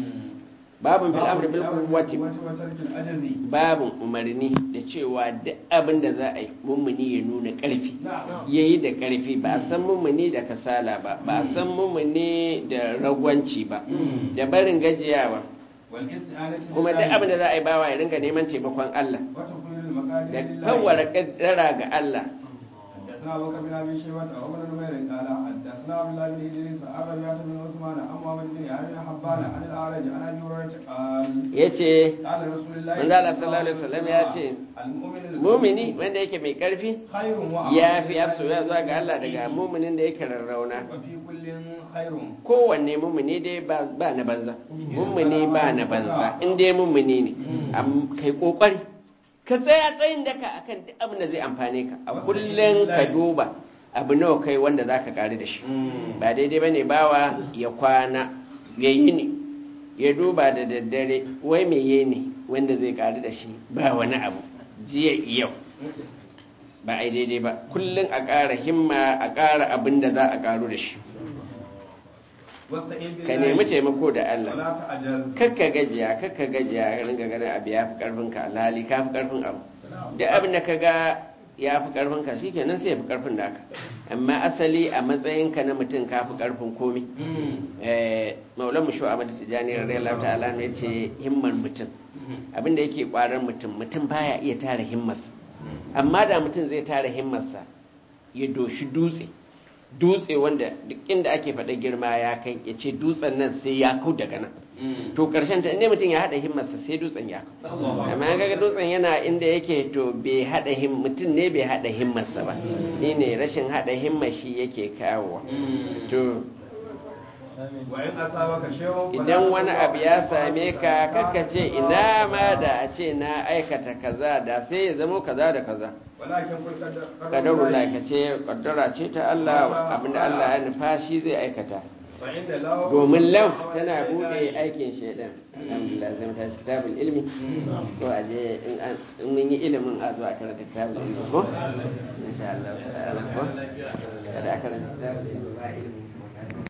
babun fil amri bil quwwati
وترك الأجز
babun umarni da cewa duk abin da za a yi mummuni ya nuna ƙarfi
نعم
ya yi da ƙarfi ba a san mummuni da kasala ba ba a san mummuni da ragwanci ba da barin gajiyawa
والاستعانة
kuma duk
بالله
abin da za a yi bawa ya ringa neman taimakon Allah
وتكوين المقادير
da
لله
kawara kaddara ga Allah
حدثنا ابو بكر بن ابي شيبه وابن نمير قال حدثنا عبد الله بن ادريس عن ربيعه بن عثمان عن محمد بن علي بن حبان عن الاعرج عن ابي هريره قال
yace
قال رسول الله
manzo Allah sallallahu alaihi wasallam ya ce
المؤمن
mumini wanda yake mai ƙarfi
خير وأعظم
ya fi soyayya zuwa ga Allah daga muminin da yake rarrauna
وفي كل خير
kowanne mumini dai ba ba na banza mumini ba na banza in dai mumini ne am kai kokari ka tsaya tsayin daka akan duk abin da zai amfane ka a kullun ka duba abu nawa kai wanda zaka kare da shi ba daidai bane bawa ya kwana ya yi ne ya duba da daddare wai me ye ne wanda zai kare da shi ba wani abu jiya yau ba ai daidai ba kullun a ƙara himma a ƙara abin da za a karu da shi
wasta'in billahi
ka nemi taimako da Allah
wala ta'jaz
kakka gajiya kakka gajiya ka ringa ganin abu ya fi karfin ka alhali ka fi karfin abu duk abin da ka ga ya fi karfin ka shi kenan sai ya fi karfin naka amma asali a matsayin ka na mutum ka fi karfin komi eh maulan mu shu Ahmad Tijani radiyallahu ta'ala ne ce himmar mutum abin da yake kwarar mutum mutum baya iya tara himmarsa amma da mutum zai tara himmarsa ya doshi dutse dutse wanda duk inda ake faɗa girma ya kai ya ce dutsen nan sai ya kau daga nan to karshen ta inda mutum ya haɗa himmarsa sai dutsen ya kau amma an kaga dutsen yana inda yake to bai haɗa him mutum ne bai haɗa himmarsa ba ni ne rashin haɗa himmar shi yake kawowa to
wa in asabaka shay'un fala
idan wani
taqwa
abu ya same ka kaka ce ina ma da a ce na aikata kaza da sai ya zamo kaza da kaza
walakin kul qadar
kadarun ka ce kaddara ce ta Allah abinda Allah ya nufa shi zai aikata
fa inda law
domin lau tana bude aikin shaidan alhamdulillah zai mata shi kitabul ilmi ko a je in an- in mun yi ilimin a zuwa karanta kitabul ilmi ko insha Allah ta'ala ko kada a karanta kitabul ilmi ba ilimi